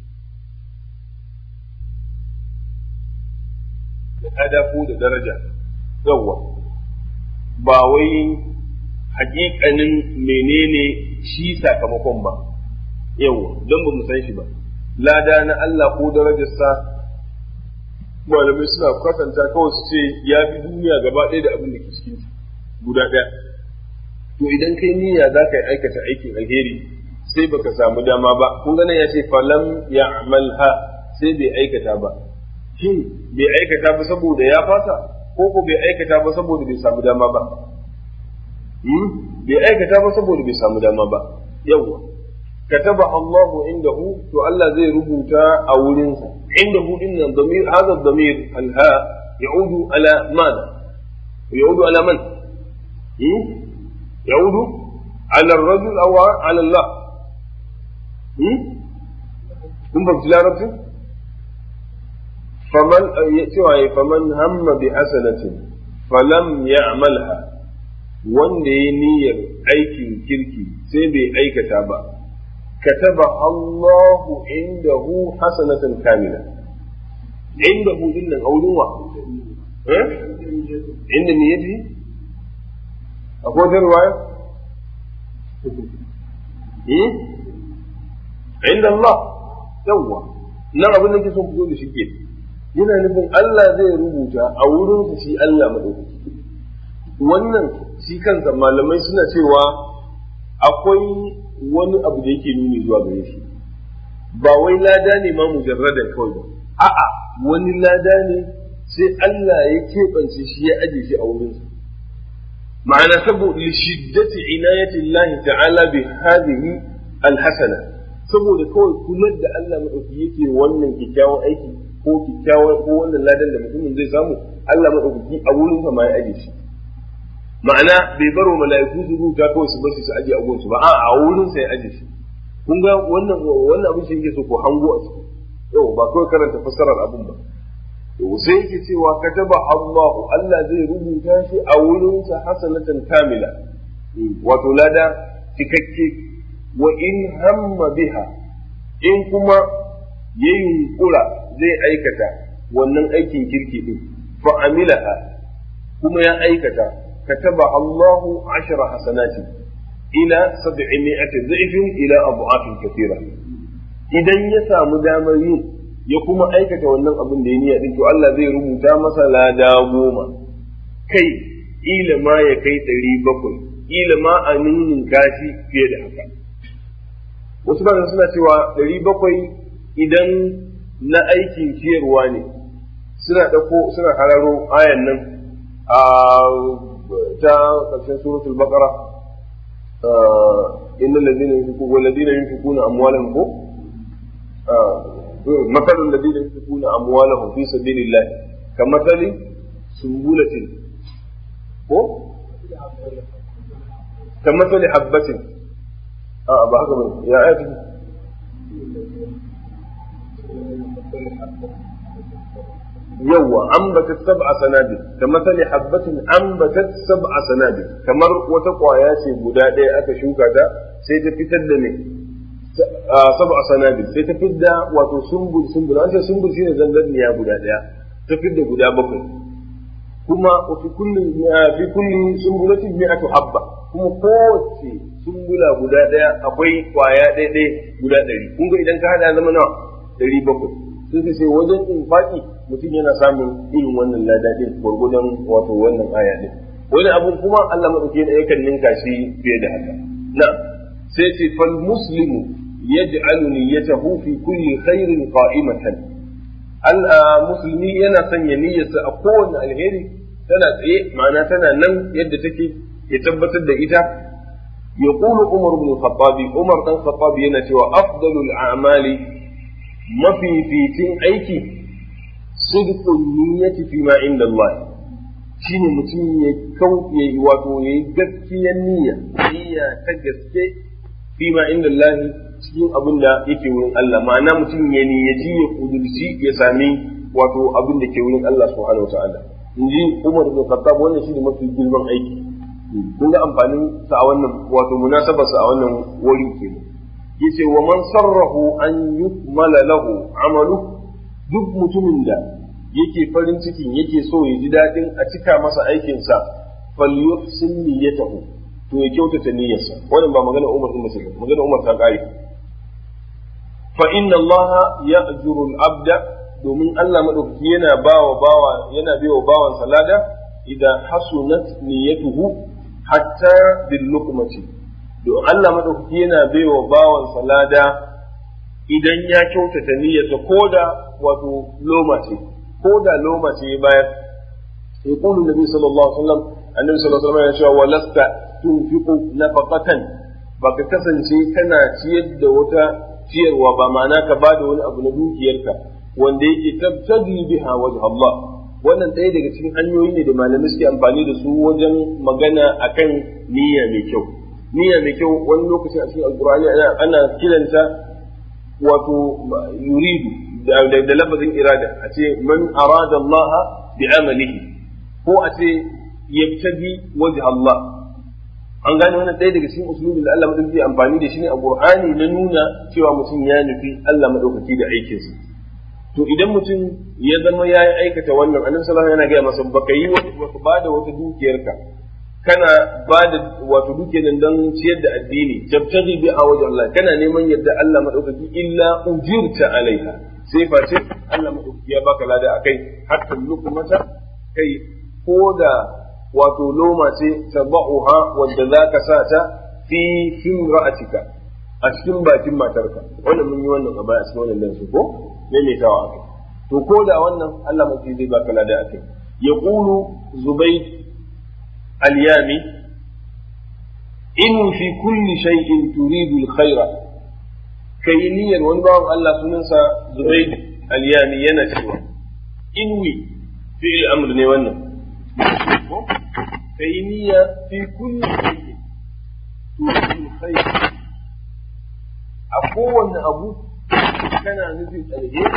Speaker 4: da kada ko da daraja yawwa ba wai hakikanin menene shi sakamakon ba yawwa don ba mu san shi ba lada na Allah ko darajarsa malamai suna kwatanta kawai su ce ya fi duniya gaba ɗaya da abin da ke cikin guda ɗaya to idan kai niyya za ka yi aikata aikin alheri sai baka samu dama ba kun gane ya ce falam ya amalha sai bai aikata ba shin bai aikata ba saboda ya fasa ko ko bai aikata ba saboda bai samu dama ba bai aikata ba saboda bai samu dama ba yawwa كتب الله عنده تو الله زي ربوتا أو لنسى عنده إن الضمير هذا الضمير الهاء يعود على ماذا؟ يعود على من؟ يعود على الرجل أو على الله kun fahimci larabcin faman cewa faman hamma bi hasanatin falam ya'malha wanda ya niyyar aikin kirki sai bai aikata ba كتب الله عنده حسنة كاملة عنده إن أو نوع عند نيته أقول رواية عند الله يوا nan abin da ke son fito da shi ke yana nufin Allah zai rubuta a wurinsa shi Allah maɗaukaki wannan shi kansa malamai suna cewa akwai wani abu da yake nuni zuwa gare shi ba wai lada ne ma mujarradan kawai ba a'a wani lada ne sai Allah ya keɓance shi ya aje shi a wurinsa ma'ana saboda li shiddati inayati Allah ta'ala bi hadhihi alhasana saboda kawai kullum da Allah madauki yake wannan kyakkyawan aiki ko kyakkyawan ko wannan ladan da mutumin zai samu Allah madauki a wurinsa ma ya aje shi ma'ana bai baro mala'iku su rubuta kawai su basu su aje a gunsu ba a wurin sai aje shi kun ga wannan wannan abin shi yake so ko hango a ciki yau ba kawai karanta fassarar abin ba to sai yake cewa kataba Allahu Allah zai rubuta shi a wurin sa hasanatan kamila wato lada cikakke wa in hamma biha in kuma yayin kura zai aikata wannan aikin kirki din fa amilaha kuma ya aikata كتب الله عشر حسنات إلى سبعمائة ضعف إلى أضعاف كثيرة idan ya samu damar yin ya kuma aikata wannan abin da ya niyya din to Allah zai rubuta masa lada goma kai ila ma ya kai ɗari bakwai ila ma a nunin kashi fiye da haka wasu ba suna cewa ɗari bakwai idan na aikin ciyarwa ne suna ɗauko suna hararo ayan nan a ta ƙarshen suratul baqara innal ladina yunfiquna wal ladina yunfiquna amwalahum ko مثل الذين ينفقون أموالهم في سبيل الله كمثل سنبلة ko كمثل حبة اه بحق يا آية yawa ambatat sab'a sanabil kamar tali habbatin ambatat sab'a sanabil kamar wata kwaya ce guda ɗaya aka shuka ta sai ta fitar da ne sab'a sanabil sai ta fidda wato sumbul sumbul an ce sumbul shine zangarniya guda ɗaya ta fidda guda bakwai kuma fi kulli fi kulli sumbulatin mi'atu habba kuma kowace sumbula guda ɗaya akwai kwaya ɗaya ɗaya guda ɗari kun ga idan ka hada zama nawa ɗari bakwai sun ce sai wajen infaki mutum yana samun irin wannan lada ɗin gwargwadon wato wannan aya ɗin wani abu kuma Allah maɗauki yana yakan ninka shi fiye da haka na sai ce fal muslimu yaj'alu niyyatahu fi kulli khairin qa'imatan al musulmi yana sanya niyyarsa a kowane alheri tana tsaye ma'ana tana nan yadda take ya tabbatar da ita يقول عمر بن الخطاب عمر بن الخطاب ينتهي أفضل الأعمال ما في في تين أيكي صدق النية فيما عند الله shine mutum ya kau ya yi wato ya yi gaskiyar niyya niyya ta gaske fi ma inda Allah cikin abin da yake wurin Allah ma'ana mutum ya niyyaci ya kudurci ya sami wato abin da ke wurin Allah subhanahu wa ta'ala in ji Umar bin Khattab wannan shine mafi girman aiki kun ga amfanin sa a wannan wato munasabar sa a wannan wuri kenan yace wa man sarrahu an yukmala lahu amalu duk mutumin da yake farin cikin yake so ya ji daɗin a cika masa aikinsa falyuhsin niyyatahu to ya kyautata niyyarsa wannan ba magana Umar din mace magana Umar ta kare fa inna Allah ya'juru al-abda domin Allah madaukaki yana bawa bawa yana biyo bawan salada idan hasunat niyyatuhu hatta bil luqmati don Allah madaukaki yana biyo bawan salada idan ya kyautata niyyarsa koda wato loma ce ko da loma ce ya bayar yaqulu nabi sallallahu alaihi wasallam annabi sallallahu alaihi wasallam ya ce walasta tunfiqu nafaqatan baka kasance kana ciyar da wata ciyarwa ba ma'ana ka bada wani abu na dukiyarka wanda yake tabtadi biha wajh Allah wannan ɗaya daga cikin hanyoyi ne da malamai suke amfani da su wajen magana akan niyya mai kyau niyya mai kyau wani lokacin a cikin alqur'ani ana kiranta wato yuridu da lafazin irada a ce man arada Allah bi amalihi ko a ce yabtadi wajh Allah an gane wannan ɗaya daga cikin usulubin da Allah madaukaki amfani da shi ne a Qur'ani na nuna cewa mutum ya nufi Allah madaukaki da aikinsa to idan mutum ya zama ya yi aikata wannan annabi sallallahu alaihi wasallam yana gaya masa baka yi wata bada wata dukiyarka kana ba da wato duke nan don ciyar da addini tabtaghi bi a wajen Allah kana neman yadda Allah madaukaki illa ujirta alaiha sai face Allah madaukaki ya baka lada akai hatta lukumata kai ko da wato loma ce tabahuha wanda zaka sa ta fi fimra'atika a cikin bakin matarka wannan mun yi wannan a baya a cikin wannan dansu ko maimaitawa akai to ko da wannan Allah madaukaki zai baka lada akai yaqulu zubayd اليامي إن في كل شيء تريد الخير كينيا ونبعض الله سننسى زبيد اليامي ينسوى إنوي في الأمر نيوانا كينيا في كل شيء تريد الخير أقوى أبو كان نزل الهير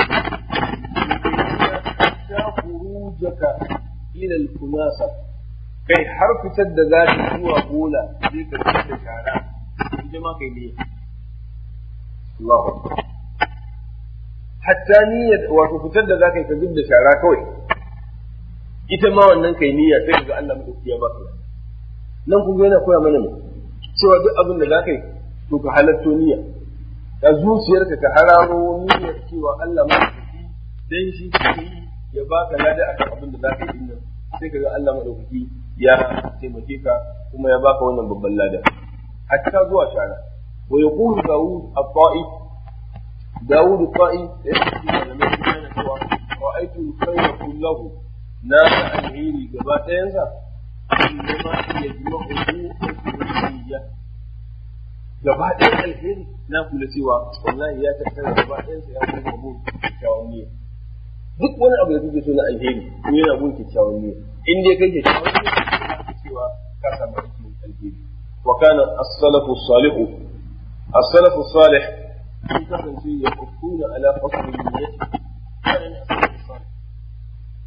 Speaker 4: حتى خروجك إلى الكناسة kai har fitar da za ta zuwa bola zai ka fitar da shara ita ma kai niyya Allahu akbar hatta niyya wato fitar da za ka yi ka zub da shara kawai ita ma wannan kai niyya sai ga Allah madauki ya baka nan kun ga yana koya mana ne cewa duk abin da za ka yi to ka halatto niyya da zuciyarka ka hararo niyyar cewa Allah madauki dan shi ya baka lada akan abin da za ka yi din sai kaga Allah madaukaki ya taimake ka kuma ya baka wannan babban lada hatta zuwa shara wa yaqulu Dawud at-Ta'i Dawud at-Ta'i da yake malamai sun yana cewa ra'aytu al-khayra kullahu na ga alheri gaba ɗayansa innama yajma'uhu al-niyya gaba ɗayan alheri na kula cewa wallahi ya tattara gaba ɗayansa ya kuma mu kyakkyawan niyya duk wani abu da kake so na alheri ko yana gun kyakkyawan niyya in dai kai kyakkyawan niyya ka cewa ka samu aikin alheri wa kana as-salafu salihu as-salafu salih sun kasance ya kufuna ala fasli niyyati kana as-salafu salih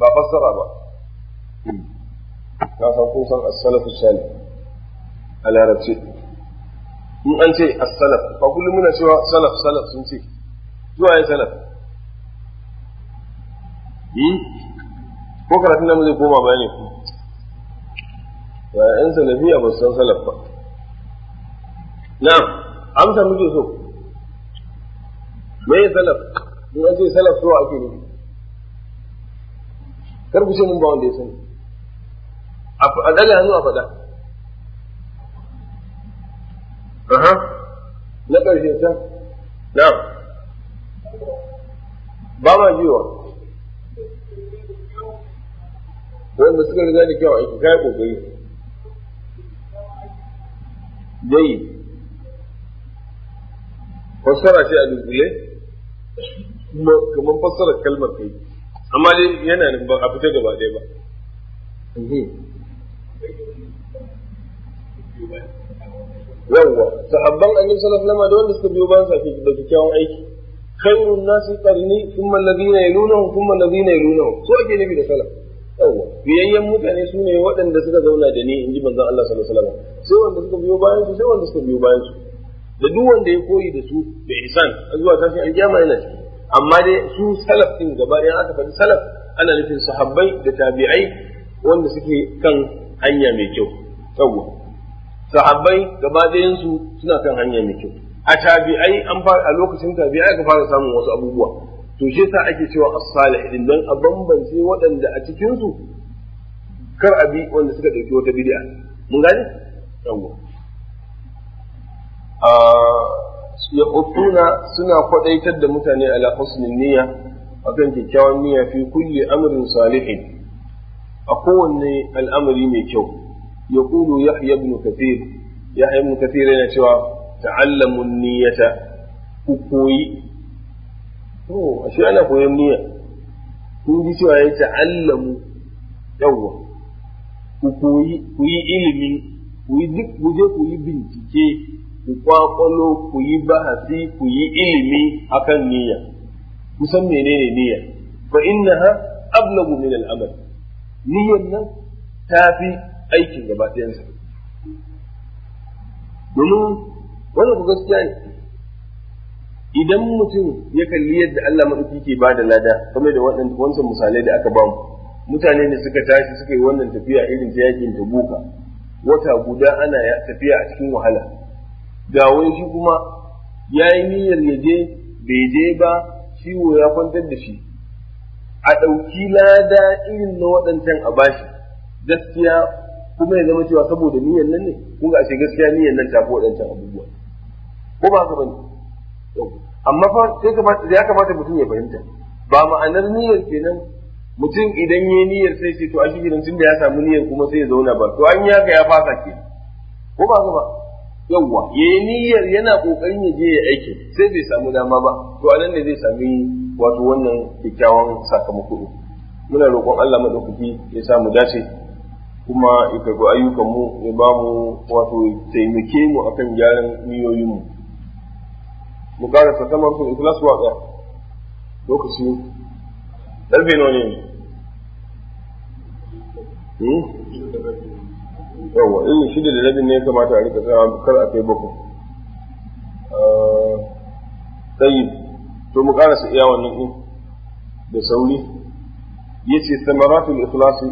Speaker 4: ba fassara ba na san kun san as-salafu salih a larabci in an ce as-salaf ba kullum muna cewa salaf salaf sun ce zuwa ya salaf ko karatun nan zai koma bayani ku ba yan salafiya ba su san salaf ba na'am amsa muke so me ya salaf in an ce salaf so ake nufi kar ku ce mun ba wanda ya sani a daga hannu a faɗa aha na ƙarshe can na'am ba ma jiwa wanda suka riga da kyau aiki kai kokari dai fassara ce a dunkule kamar fassarar kalmar kai amma dai yana nan ba a fita gaba ɗaya ba yawwa sahabban annabi sallallahu alaihi wasallam da wanda suka biyo bayan sa da kyakkyawan aiki khairun nasi qarni thumma alladhina yalunahum thumma alladhina yalunahum so ake nufi da salaf yawwa biyayyen mutane su ne waɗanda suka zauna da ni in ji manzon Allah sallallahu alaihi wasallam sai wanda suka biyo bayan su sai wanda suka biyo bayan su da duk wanda ya koyi da su da ihsan zuwa tashin alkiyama yana ciki amma dai su salaf din gaba ɗaya aka faɗi salaf ana nufin sahabbai da tabi'ai wanda suke kan hanya mai kyau yawwa sahabbai gaba ɗayan su suna kan hanya mai kyau a tabi'ai an fara a lokacin tabi'ai aka fara samun wasu abubuwa to shi yasa ake cewa as-salih din dan a bambance waɗanda a cikin su kar abi wanda suka dauki wata bid'a mun gane yawa a ya utuna suna kwadaitar da mutane ala husnin niyya akan kyakkyawan niyya fi kulli amrin salihin a kowanne al'amari mai kyau yaqulu yahya ibn kathir yahya ibn kathir yana cewa ta'allamu niyyata ku koyi to ashe ana koyon niyya kun ji cewa ya ta'allamu yawwa ku koyi ku yi ilimi ku yi duk ku je ku yi bincike ku kwakwalo ku yi bahasi ku yi ilimi akan niyya ku san menene niyya fa innaha ablagu min al-amal niyyan nan ta fi aikin gaba ɗayansa domin wannan ku gaskiya ne idan mutum ya kalli yadda Allah maɗauki ke ba da lada game da wancan misalai da aka ba mu mutane ne suka tashi suka yi wannan tafiya irin ta yakin tabuka wata guda ana tafiya a cikin wahala ga wani shi kuma ya yi niyyar ya je bai je ba ciwo ya kwantar da shi a ɗauki lada irin na waɗancan a bashi gaskiya kuma ya zama cewa saboda niyyar nan ne kun ga ashe gaskiya niyyar nan ta fi waɗancan abubuwa ko ba haka bane amma fa sai kamata ya kamata mutum ya fahimta ba ma'anar niyyar kenan mutum idan yayi niyyar sai ce to a shi tun da ya samu niyyar kuma sai ya zauna ba to an yaga ya fasa ke ko ba ba yawwa yayi niyyar yana kokarin ya je ya aiki sai bai samu dama ba to anan ne zai sami wato wannan kyakkyawan sakamako muna roƙon Allah madaukaki ya samu dace kuma ya karɓi ayyukanmu ya ba mu wato taimake mu akan gyaran niyoyinmu mu ƙara ta tamar sun ikhlas wa ɗaya lokaci ɗarfe nawa ne yawa irin shida da rabin ne ya kamata a rika tsawa kar a kai bakwai tsayi to mu ƙara su iya wannan ɗin da sauri yace samaratul ikhlasi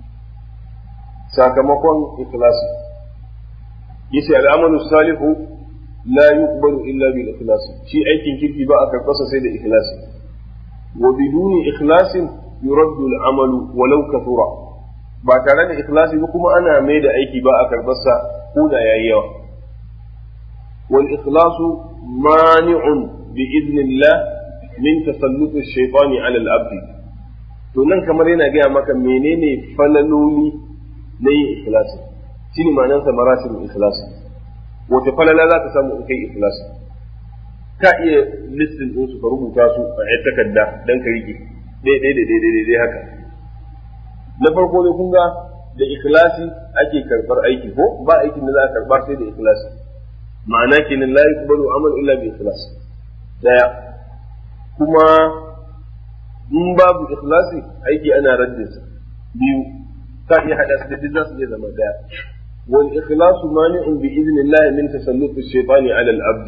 Speaker 4: sakamakon ikhlasi yace al'amalu salihu la yuqbalu illa bil ikhlas shi aikin kirki ba a karɓarsa sai da ikhlasi wa biduni ikhlasin yuraddu al amalu walau kathura ba tare da ikhlasi ba kuma ana mai da aiki ba a karɓarsa ko da yayi yawa wal ikhlasu mani'un bi idnillah min tasallut ash-shaytani 'ala al-abd to nan kamar yana gaya maka menene falaloli na yin ikhlasi shi ne ma'anar sa maratin ikhlasi wata falala za ka samu in kai ikhlasi ka iya listin ɗinsu ka rubuta su a yan takarda don ka rike daidai da daidai daidai haka na farko ne kun ga da ikhlasi ake karɓar aiki ko ba aikin da za a karɓa sai da ikhlasi ma'ana kenan la yuqbalu amal illa bi ikhlas daya kuma in babu ikhlasi aiki ana raddinsa biyu ka iya hada su da duk za su iya zama daya wal ikhlasu mani'un bi idnillah min tasallut ash-shaytani 'ala al-abd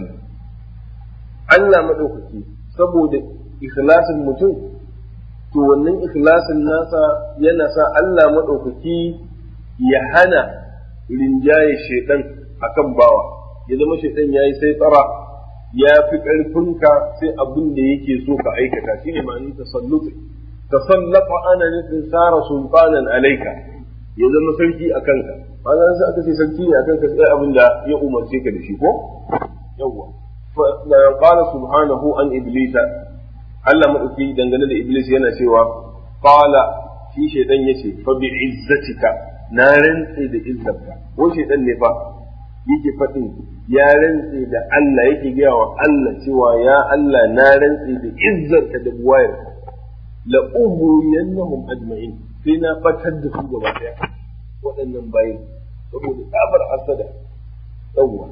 Speaker 4: Allah madaukaki saboda ikhlasin mutum to wannan ikhlasin nasa yana sa Allah madaukaki ya hana rinjaye shaitan akan bawa ya zama shaitan yayi sai tsara ya fi ƙarfinka sai abin da yake so ka aikata shine ma'anin tasalluti tasallafa ana nufin sara sultanan alaika ya zama sarki a kanka ma'ana sai aka ce sarki ne a kanka sai abin da ya umarce ka da shi ko yawwa fa qala subhanahu an iblisa Allah madauki dangane da iblis yana cewa qala shi shaydan yace fa bi izzatika na rantse da izzarka ko shaydan ne fa yake faɗin ya rantse da Allah yake gaya wa Allah cewa ya Allah na rantse da izzarka da buwayarka la uburiyannahum ajma'in sai na batar da su gaba daya waɗannan bayin saboda tsabar hasada yawwa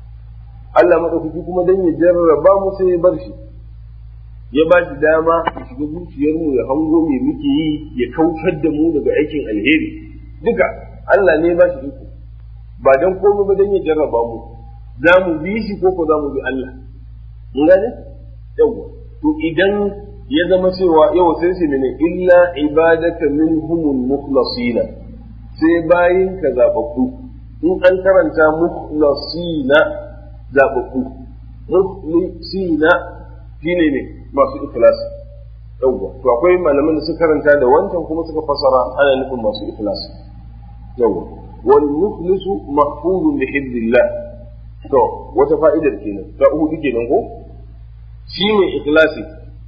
Speaker 4: Allah madaukaki kuma dan ya jarraba mu sai ya bar shi ya ba shi dama ya shiga zuciyar mu ya hango me muke yi ya kautar da mu daga aikin alheri duka Allah ne ba shi iko ba dan komai ba dan ya jarraba mu za mu bi shi ko ko za mu bi Allah mun gane yawwa to idan ya zama cewa yau sai shi ne illa ibadaka minhumul mukhlasina sai bayin ka zababbu in an karanta mukhlasina zababbu mukhlasina shine ne masu ikhlasi yawwa to akwai malaman da suka karanta da wancan kuma suka fasara ana nufin masu ikhlasi yawwa wal muflisu mahfuzun bi hibdillah to wata fa'idar kenan ta uku kenan ko shi ne ikhlasi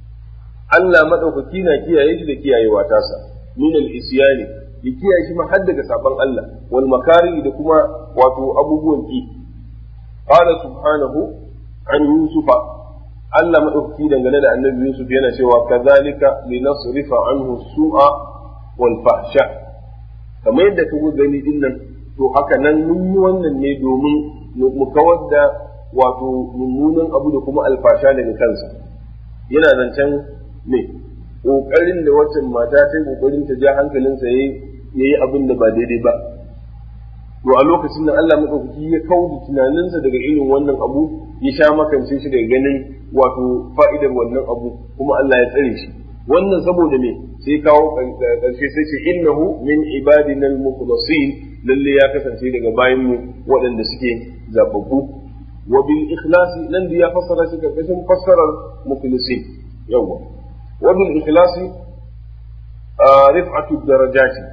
Speaker 4: Allah madaukaki na kiyaye shi da kiyayewa tasa min al-isyani ya kiyaye shi ma har daga saban Allah wal makari da kuma wato abubuwan ki qala subhanahu an yusufa Allah madaukaki dangane da annabi Yusuf yana cewa kazalika linasrifa anhu su'a wal fahsha kamar yadda kuka gani dinnan to haka nan mun yi wannan ne domin mu kawar da wato mummunan abu da kuma alfasha daga kansa yana zancen me ƙoƙarin da waccan mata ta yi ƙoƙarin ta ja hankalinsa ya yi abin da ba daidai ba to a lokacin da Allah maɗaukaki ya kauda tunaninsa daga irin wannan abu ya sha makance shi daga ganin wato fa'idar wannan abu kuma Allah ya tsare shi wannan saboda me sai kawo ƙarshe sai ce innahu min ibadina al-mukhlasin lalle ya kasance daga bayan mu waɗanda suke zababbu wa bil ikhlasi nan da ya fassara shi karkashin fassarar mukhlisin yawa wa bil ikhlasi rif'atu darajati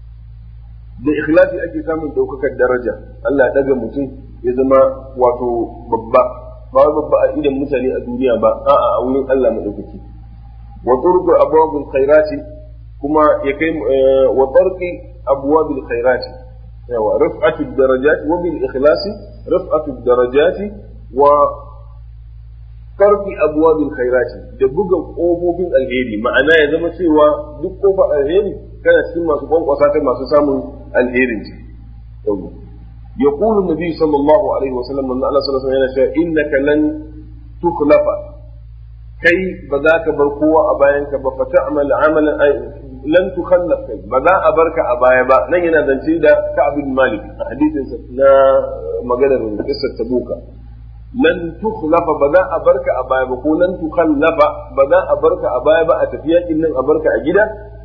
Speaker 4: da ikhlasi ake samun daukakar daraja Allah ya daga mutum ya zama wato babba ba babba a idan mutane a duniya ba a'a a wurin Allah madaukaki wa turku abwabul khairati kuma ya kai wa tarqi abwabil khairati yawa rif'atu darajat wa bil ikhlasi rif'atu darajati wa tarki abwabil khairati da buga kofofin alheri ma'ana ya zama cewa duk kofar alheri kana cikin masu kwankwasa ta masu samun alherin ce yawa يقول النبي صلى الله عليه وسلم من الله صلى الله عليه وسلم إنك لن تخلف كي بذاك برقوة أباينك فتعمل عملا لن تخلف كي بذا أبرك أبايا با نينا ذنشي دا كعب بن مالك حديث نا مقدر قصة تبوك لن تخلف بذا أبرك أبايا با لن تخلف بذا أبرك أبايا با أتفيا إن أبرك أجدا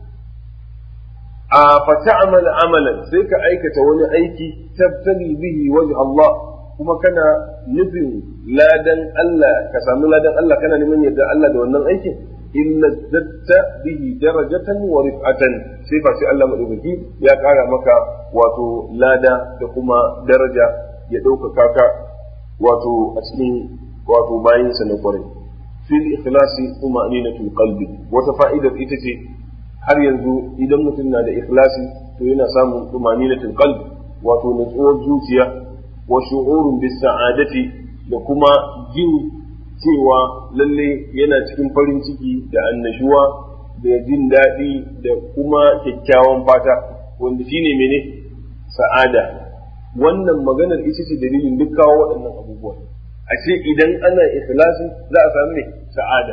Speaker 4: فتعمل عملا سيك أيكة وني أيكي تبتغي به وجه الله kuma kana nufin ladan Allah ka samu ladan Allah kana neman yadda Allah da wannan aikin illa zatta bihi darajatan wa rif'atan sai fa sai Allah madaukaki ya kara maka wato lada da kuma daraja ya ɗaukaka ka wato a cikin wato bayin sa na kwarai fil ikhlasi kuma aminatul qalbi wata fa'idar ita ce har yanzu idan mutum na da ikhlasi to yana samun tumaninatul qalbi wato nutsuwar zuciya wa shu'urun bis sa'adati da kuma jin cewa lalle yana cikin farin ciki da annashuwa da jin daɗi da kuma kyakkyawan fata wanda shine mene sa'ada wannan maganar ita ce dalilin duk kawo waɗannan abubuwa ashe idan ana ikhlasi za a samu ne sa'ada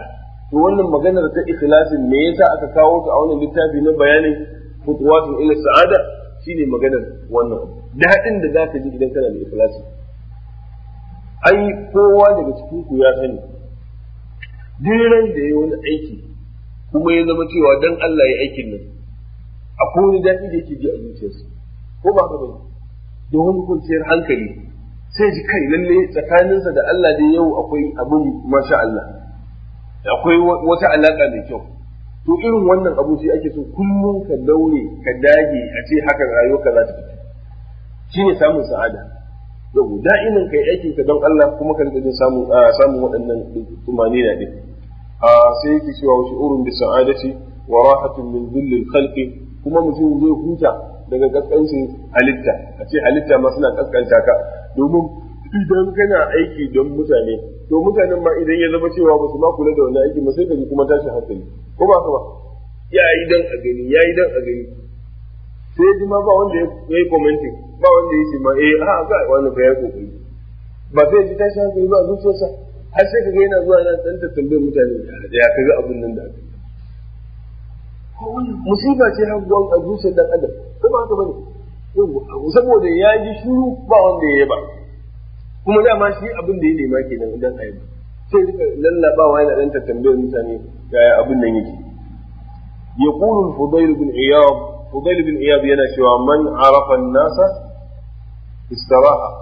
Speaker 4: to wannan maganar ta ikhlasin me yasa aka kawo ta a wannan littafi na bayanin futuwatun ila sa'ada shine maganar wannan daɗin da za ka ji idan kana da ikhlasi ai kowa daga cikin ku ya sani diran da ya wani aiki kuma ya zama cewa dan Allah ya aikin nan akwai wani daɗi da yake ji a zuciyarsa ko ba ka bane da wani kwanciyar hankali sai ji kai lalle tsakaninsa da Allah dai yau akwai abin masha Allah akwai wata alaka mai kyau to irin wannan abu sai ake so kullum ka daure ka dage a ce haka rayuwarka za ta fita shine samun sa'ada yau da'imin kai aikin ka don Allah kuma ka rika samun samun waɗannan tumani na din a sai yake cewa wa shu'urun bi sa'adati wa rahatun min dhillil khalqi kuma mutum zai huta daga kaskancin halitta a ce halitta ma suna kaskanta ka domin idan kana aiki don mutane to mutanen ma idan ya zama cewa ba su ma kula da wannan aiki ba sai ka ji kuma tashin hankali ko ba ka ba ya yi dan a gani ya yi dan a gani sai ji ma ba wanda ya yi commenting ba wanda ya ce ma eh a ga wani fa ya kokari ba sai ji tashin hankali ba a zuciyarsa har sai ka ga yana zuwa yana dan tambayar mutane ya kaga abin nan da aka musiba ce har gwan a zuciyar dan adam ko ba haka bane saboda ya ji shiru ba wanda ya yaba kuma dama shi abin da ya nema kenan idan a yaba sai duka lallabawa yana dan tambayar mutane yaya abin nan yake يقول الفضيل بن عياض فضيل بن عياض yana cewa man arafa nasa istaraha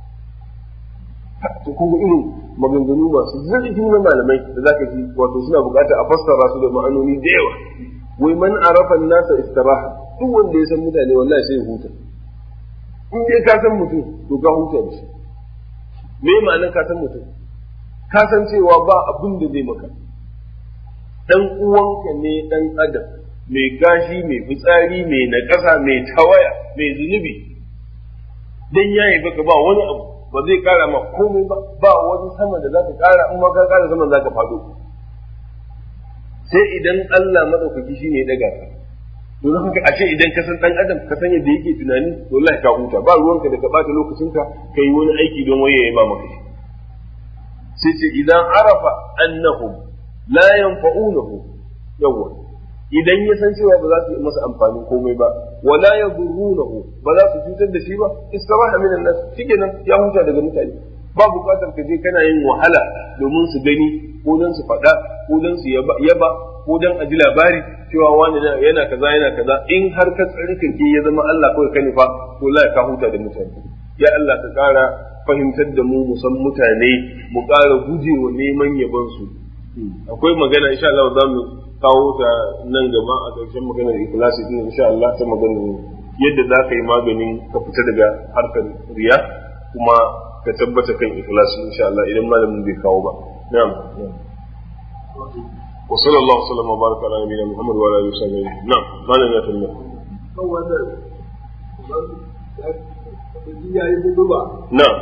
Speaker 4: to kuma irin maganganu masu zurfi na malamai da zaka ji wato suna bukatar a fassara su da ma'anoni da yawa wai man arafa nasa istiraha duk wanda ya san mutane wallahi sai ya huta in dai ka san mutum to ka huta da shi me ma'anar ka san mutum ka san cewa ba abin da zai maka dan uwanka ne dan adam mai gashi mai fitsari mai naƙasa mai tawaya mai zunubi dan yayi baka ba wani abu ba zai kara ma komai ba ba wani sama da zaka kara in ma ka kara saman zaka fado sai idan Allah madaukaki shine ya daga ka to don haka ashe idan ka san dan adam ka san yadda yake tunani to wallahi ka huta ba ruwanka da ka bata lokacinka kai wani aiki don waye ya ba maka shi sai ce idan arafa annahum la yanfa'unahu yawa idan ya san cewa ba za su yi masa amfani komai ba wala yadurrunahu ba za su cutar da shi ba istiraha minan nas shikenan ya huta daga mutane ba bukatar ka je kana yin wahala domin su gani ko dan su faɗa ko dan su yaba ko dan a ji labari cewa wani yana kaza yana kaza in har ka tsarkake ya zama Allah kawai ka nufa to la ka huta da mutane ya Allah ka ƙara fahimtar da mu mu san mutane mu ƙara gujewa neman yabon su akwai magana insha Allah za mu kawo ta nan gaba a ƙarshen maganar ikhlasi din insha Allah ta magana yadda za ka yi maganin ka fita daga harkar riya kuma ka tabbata kan ikhlasi insha Allah idan malamin bai kawo ba na'am wa sallallahu alaihi wa baraka ala nabiyina Muhammad wa ala alihi wa sahbihi na'am malam ya talla
Speaker 3: kan wannan ya yi hudu ba
Speaker 4: na'am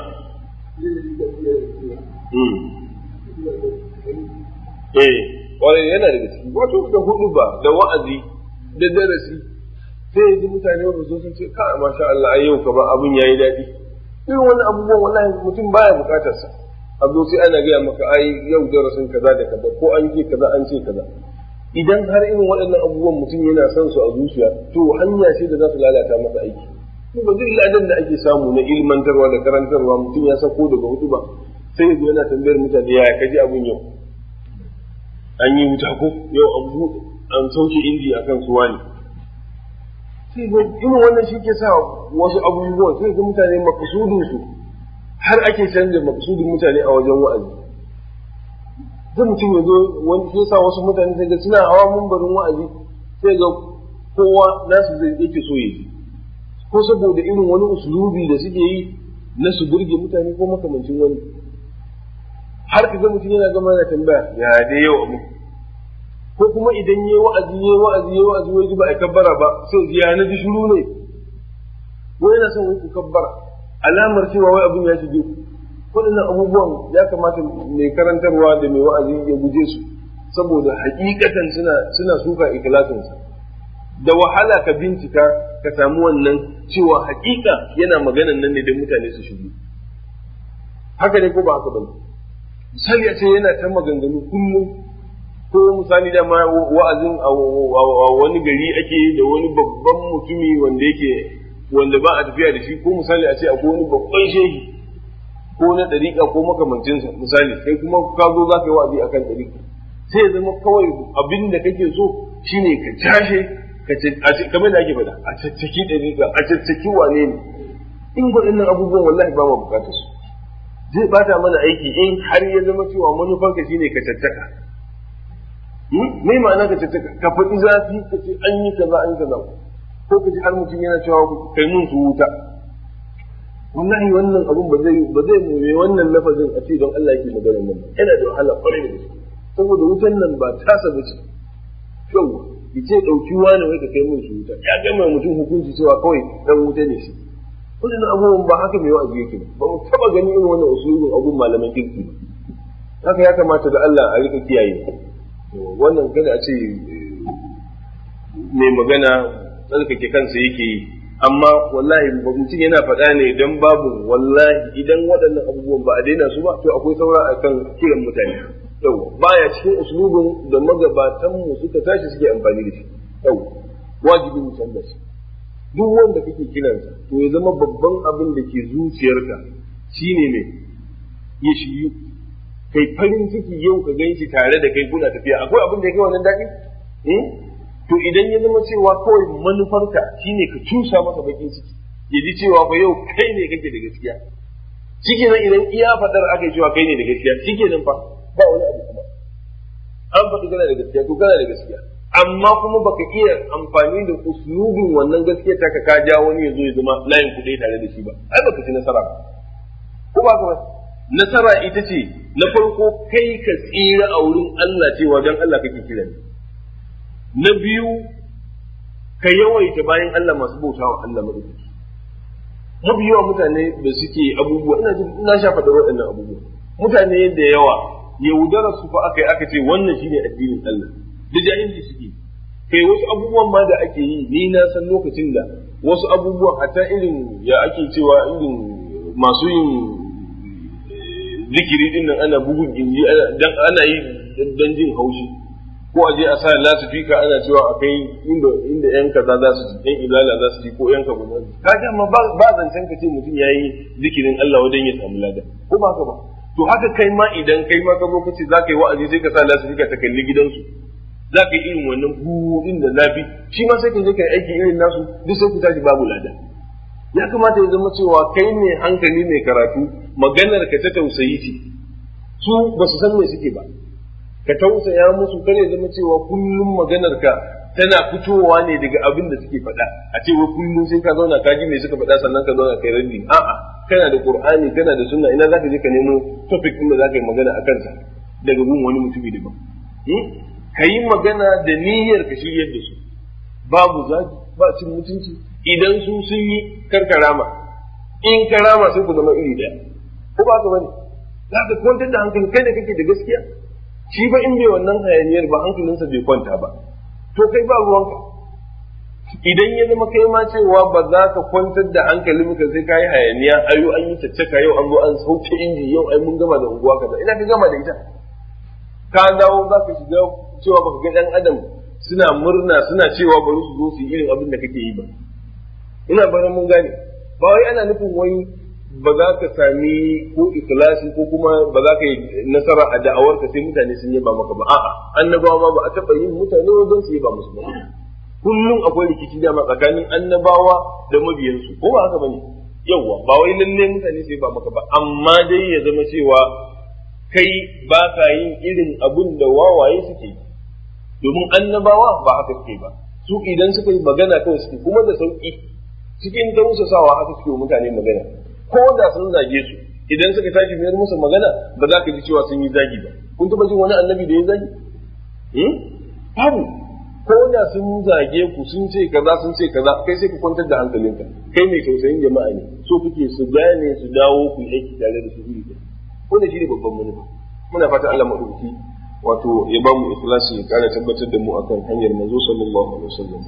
Speaker 4: eh kwarai yana daga ciki wato da hudu ba da wa'azi da darasi sai yanzu mutane ba zo sun ce ka masha Allah ai yau ka ba abun yayi daɗi irin wannan abubuwan wallahi mutum baya bukatar sa a zo sai ana gaya maka ai yau darasin kaza da kaza ko an ce kaza an ce kaza idan har irin waɗannan abubuwan mutum yana son su a zuciya to hanya ce da za su lalata masa aiki ba duk ladan da ake samu na ilmantarwa da karantarwa mutum ya sako daga hudu ba sai ya zo yana tambayar mutane yaya kaji abun yau an yi wuta ko yau an buɗe an sauke inji akan suwa ne sai ga irin wannan shi ke sa wasu abubuwan sai ga mutane makasudin su har ake canza makasudin mutane a wajen wa'azi zai mutum ya zo wani sai sa wasu mutane sai ga suna hawa mumbarin wa'azi sai ga kowa nasu zai yake so ya yi ko saboda irin wani usulubi da suke yi na su burge mutane ko makamancin wani har ka ga mutum yana gama yana tambaya ya dai yau abu ko kuma idan yayi wa'azi yayi wa'azi yayi wa'azi wai ba a kabbara ba sai ya na ji shiru ne wai yana son ku kabbara alamar cewa wai abin ya shige ku waɗannan abubuwan ya kamata mai karantarwa da mai wa'azi ya guje su saboda hakikatan suna suna suka ikhlasinsa da wahala ka bincika ka samu wannan cewa hakika yana maganan nan ne don mutane su shigo haka ne ko ba haka bane misali a ce yana ta maganganu kullum ko misali da ma wa'azin a wani gari ake da wani babban mutumi wanda yake wanda ba a tafiya da shi ko misali a ce akwai wani babban shehi ko na ɗariƙa ko makamancinsa misali kai kuma ka zo za ka yi wa'azi akan ɗariƙa sai ya zama kawai abin da kake so shine ka cashe kamar da ake faɗa a caccaki ɗariƙa a caccaki wane ne in waɗannan abubuwan wallahi ba mu bukatar su zai bata mana aiki in har ya zama cewa manufarka shine ka caccaka me ma'ana ka caccaka ka faɗi zafi ka ce an yi kaza an yi kaza ko ka ji har mutum yana cewa kai mun su wuta wallahi wannan abun ba zai ba zai mu wannan lafazin a ce don Allah yake magana nan yana da wahala kwarai da gaske saboda wutan nan ba tasa ba ce yau yace dauki wani wai ka kai mun su wuta ya ga mai mutum hukunci cewa kawai dan wuta ne shi wannan abubuwan ba haka mai wa'azi yake ba mu taba ganin irin wannan usulun abun malaman kirki ba haka ya kamata da Allah a rika kiyaye wannan kada a ce mai magana tsarkake kansa yake yi amma wallahi mutum yana faɗa ne don babu wallahi idan waɗannan abubuwan ba a daina su ba to akwai saura a kan kiran mutane yau baya cikin uslubin da magabatan mu suka tashi suke amfani da shi yau wajibi mu canza shi duk wanda kake kiransa to ya zama babban abin da ke zuciyarka shine ne ya shiryu kai farin ciki yau ka gan shi tare da kai kuna tafiya akwai abin da ya kai wannan daɗi to idan ya zama cewa kawai manufarka shine ka cusa masa bakin ciki ya ji cewa fa yau kai ne kake da gaskiya shike nan idan iya fadar aka cewa kai ne da gaskiya shike nan fa ba wani abu kuma an faɗi kana da gaskiya to kana da gaskiya amma kuma baka iya amfani da uslubin wannan gaskiya ta ka ja wani ya zo ya zama layin kuɗi tare da shi ba ai baka ci nasara ba ko ba ka ba nasara ita ce na farko kai ka tsira a wurin Allah cewa don Allah kake kira ne na biyu ka yawaita bayan Allah masu bauta wa Allah maɗaukaki mafi yawa mutane da suke abubuwa ina jin ina sha faɗa waɗannan abubuwa mutane da yawa yaudara su fa aka yi aka ce wannan shine addinin Allah da jahilci suke kai wasu abubuwan ma da ake yi ni na san lokacin da wasu abubuwan hatta irin ya ake cewa irin masu yin zikiri din nan ana bugun inji dan ana yi dan jin haushi ko a je a sa lasifika ana cewa a kai inda inda yan kaza za su ji yan ilala za su ji ko yan kaza za su ji kaga amma ba ba zancen ka ce mutum yayi zikirin Allah wajen ya samu lada ko ba ka ba to haka kai ma idan kai ma ka zo ka ce za ka yi wa'azi sai ka sa lasifika ta kalli gidansu za ka yi irin wannan buɗin da zafi shi ma sai ka je ka yi aiki irin nasu duk sai ku tashi babu lada ya kamata ya zama cewa kai ne hankali mai karatu maganar ka ta tausayi ce su ba su san me suke ba ka tausaya musu kare zama cewa kullum maganar ka tana fitowa ne daga abin da suke faɗa a ce wa kullum sai ka zauna ka ji me suka faɗa sannan ka zauna kai raddi a'a kana da qur'ani kana da sunna ina zaka je ka nemo topic din da zaka yi magana akan sa daga gun wani mutumi daban ka yi magana da niyyar ka shiryar da su babu zagi ba cin mutunci idan su sun yi karkarama in karama sai ku zama iri daya ko ba ka bane za ka kwantar da hankali kai da kake da gaskiya shi ba in bai wannan hayaniyar ba hankalinsa bai kwanta ba to kai ba ruwanka idan ya zama kai ma cewa ba za ka kwantar da hankalin ka sai ka yi hayaniya ayo an yi caccaka yau an zo an sauke inji yau ai mun gama da unguwa kaza ina ka gama da ita ka dawo za ka shiga cewa baka ga dan adam suna murna suna cewa bari su zo su yi irin abin da kake yi ba ina barin mun gane ba wai ana nufin wai ba za ka sami ko ikhlasi ko kuma ba za ka yi nasara a da'awar ka sai mutane sun yaba maka ba a'a annabawa ma ba a taba yin mutane don su yaba musu ba kullum akwai rikici da ma tsakanin annabawa da mabiyansu ko ba haka bane yawwa ba wai lalle mutane su yaba maka ba amma dai ya zama cewa kai ba ka yin irin abun da wawaye suke yi domin annabawa ba haka suke ba su idan suka yi magana kawai suke kuma da sauki cikin tausasawa haka suke mutane magana ko da sun zage su idan suka tashi mayar musu magana ba za ka ji cewa sun yi zagi ba kun taba jin wani annabi da ya zagi babu ko da sun zage ku sun ce kaza sun ce kaza kai sai ka kwantar da hankalinka kai mai tausayin jama'a ne so kuke su gane su dawo ku yi aiki tare da su iri ko da shi ne babban manufa muna fata Allah madauki wato ya ba mu ikhlasi ya kara tabbatar da mu akan hanyar manzo sallallahu alaihi wasallam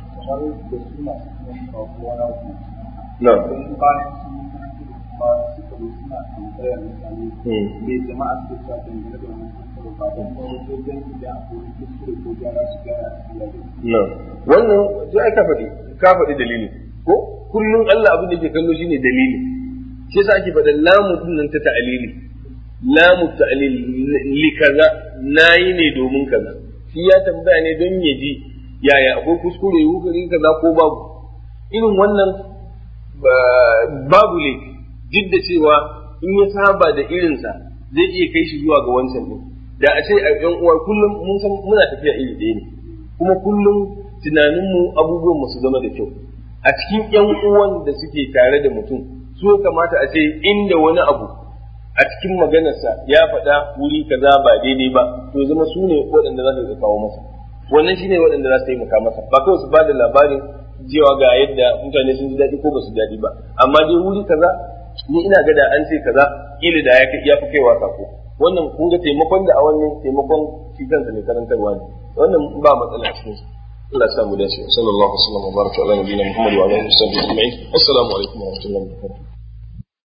Speaker 4: na na
Speaker 3: zo suna tambayar mutane me jama'a su ta dangane da wannan kasar ba don ba wajen idan akwai kuskure ko gyara su gyara su gyara
Speaker 4: wannan sai aka faɗi ka faɗi dalili ko kullum Allah abin da ke kallo shine dalili shi yasa ake faɗa lamu din nan ta ta'alili lamu ta'alil li kaza nayi ne domin kaza shi ya tambaya ne don ya ji yaya akwai kuskure wukari kaza ko babu irin wannan babu laifi duk da cewa in ya saba da irinsa zai iya kai shi zuwa ga wancan din da a ce a yan uwa kullum mun san muna tafiya iri ɗaya ne kuma kullum tunaninmu abubuwan mu su zama da kyau a cikin yan uwan da suke tare da mutum su ya kamata a ce inda wani abu a cikin maganarsa ya faɗa wuri kaza ba daidai ba to zama su ne waɗanda za su kawo masa wannan shine waɗanda za su taimaka masa ba kawai su ba da labarin cewa ga yadda mutane sun ji daɗi ko ba su daɗi ba amma dai wuri kaza ni ina ga da an ce kaza kila da ya fi kaiwa sako wannan kun ga taimakon da a wannan taimakon shi kansa ne karantarwa ne wannan ba matsala cikin su Allah ya samu dace sallallahu alaihi wa sallam wa baraka ala nabiyina Muhammad wa alihi wa sahbihi ajma'in assalamu alaikum wa rahmatullahi wa barakatuh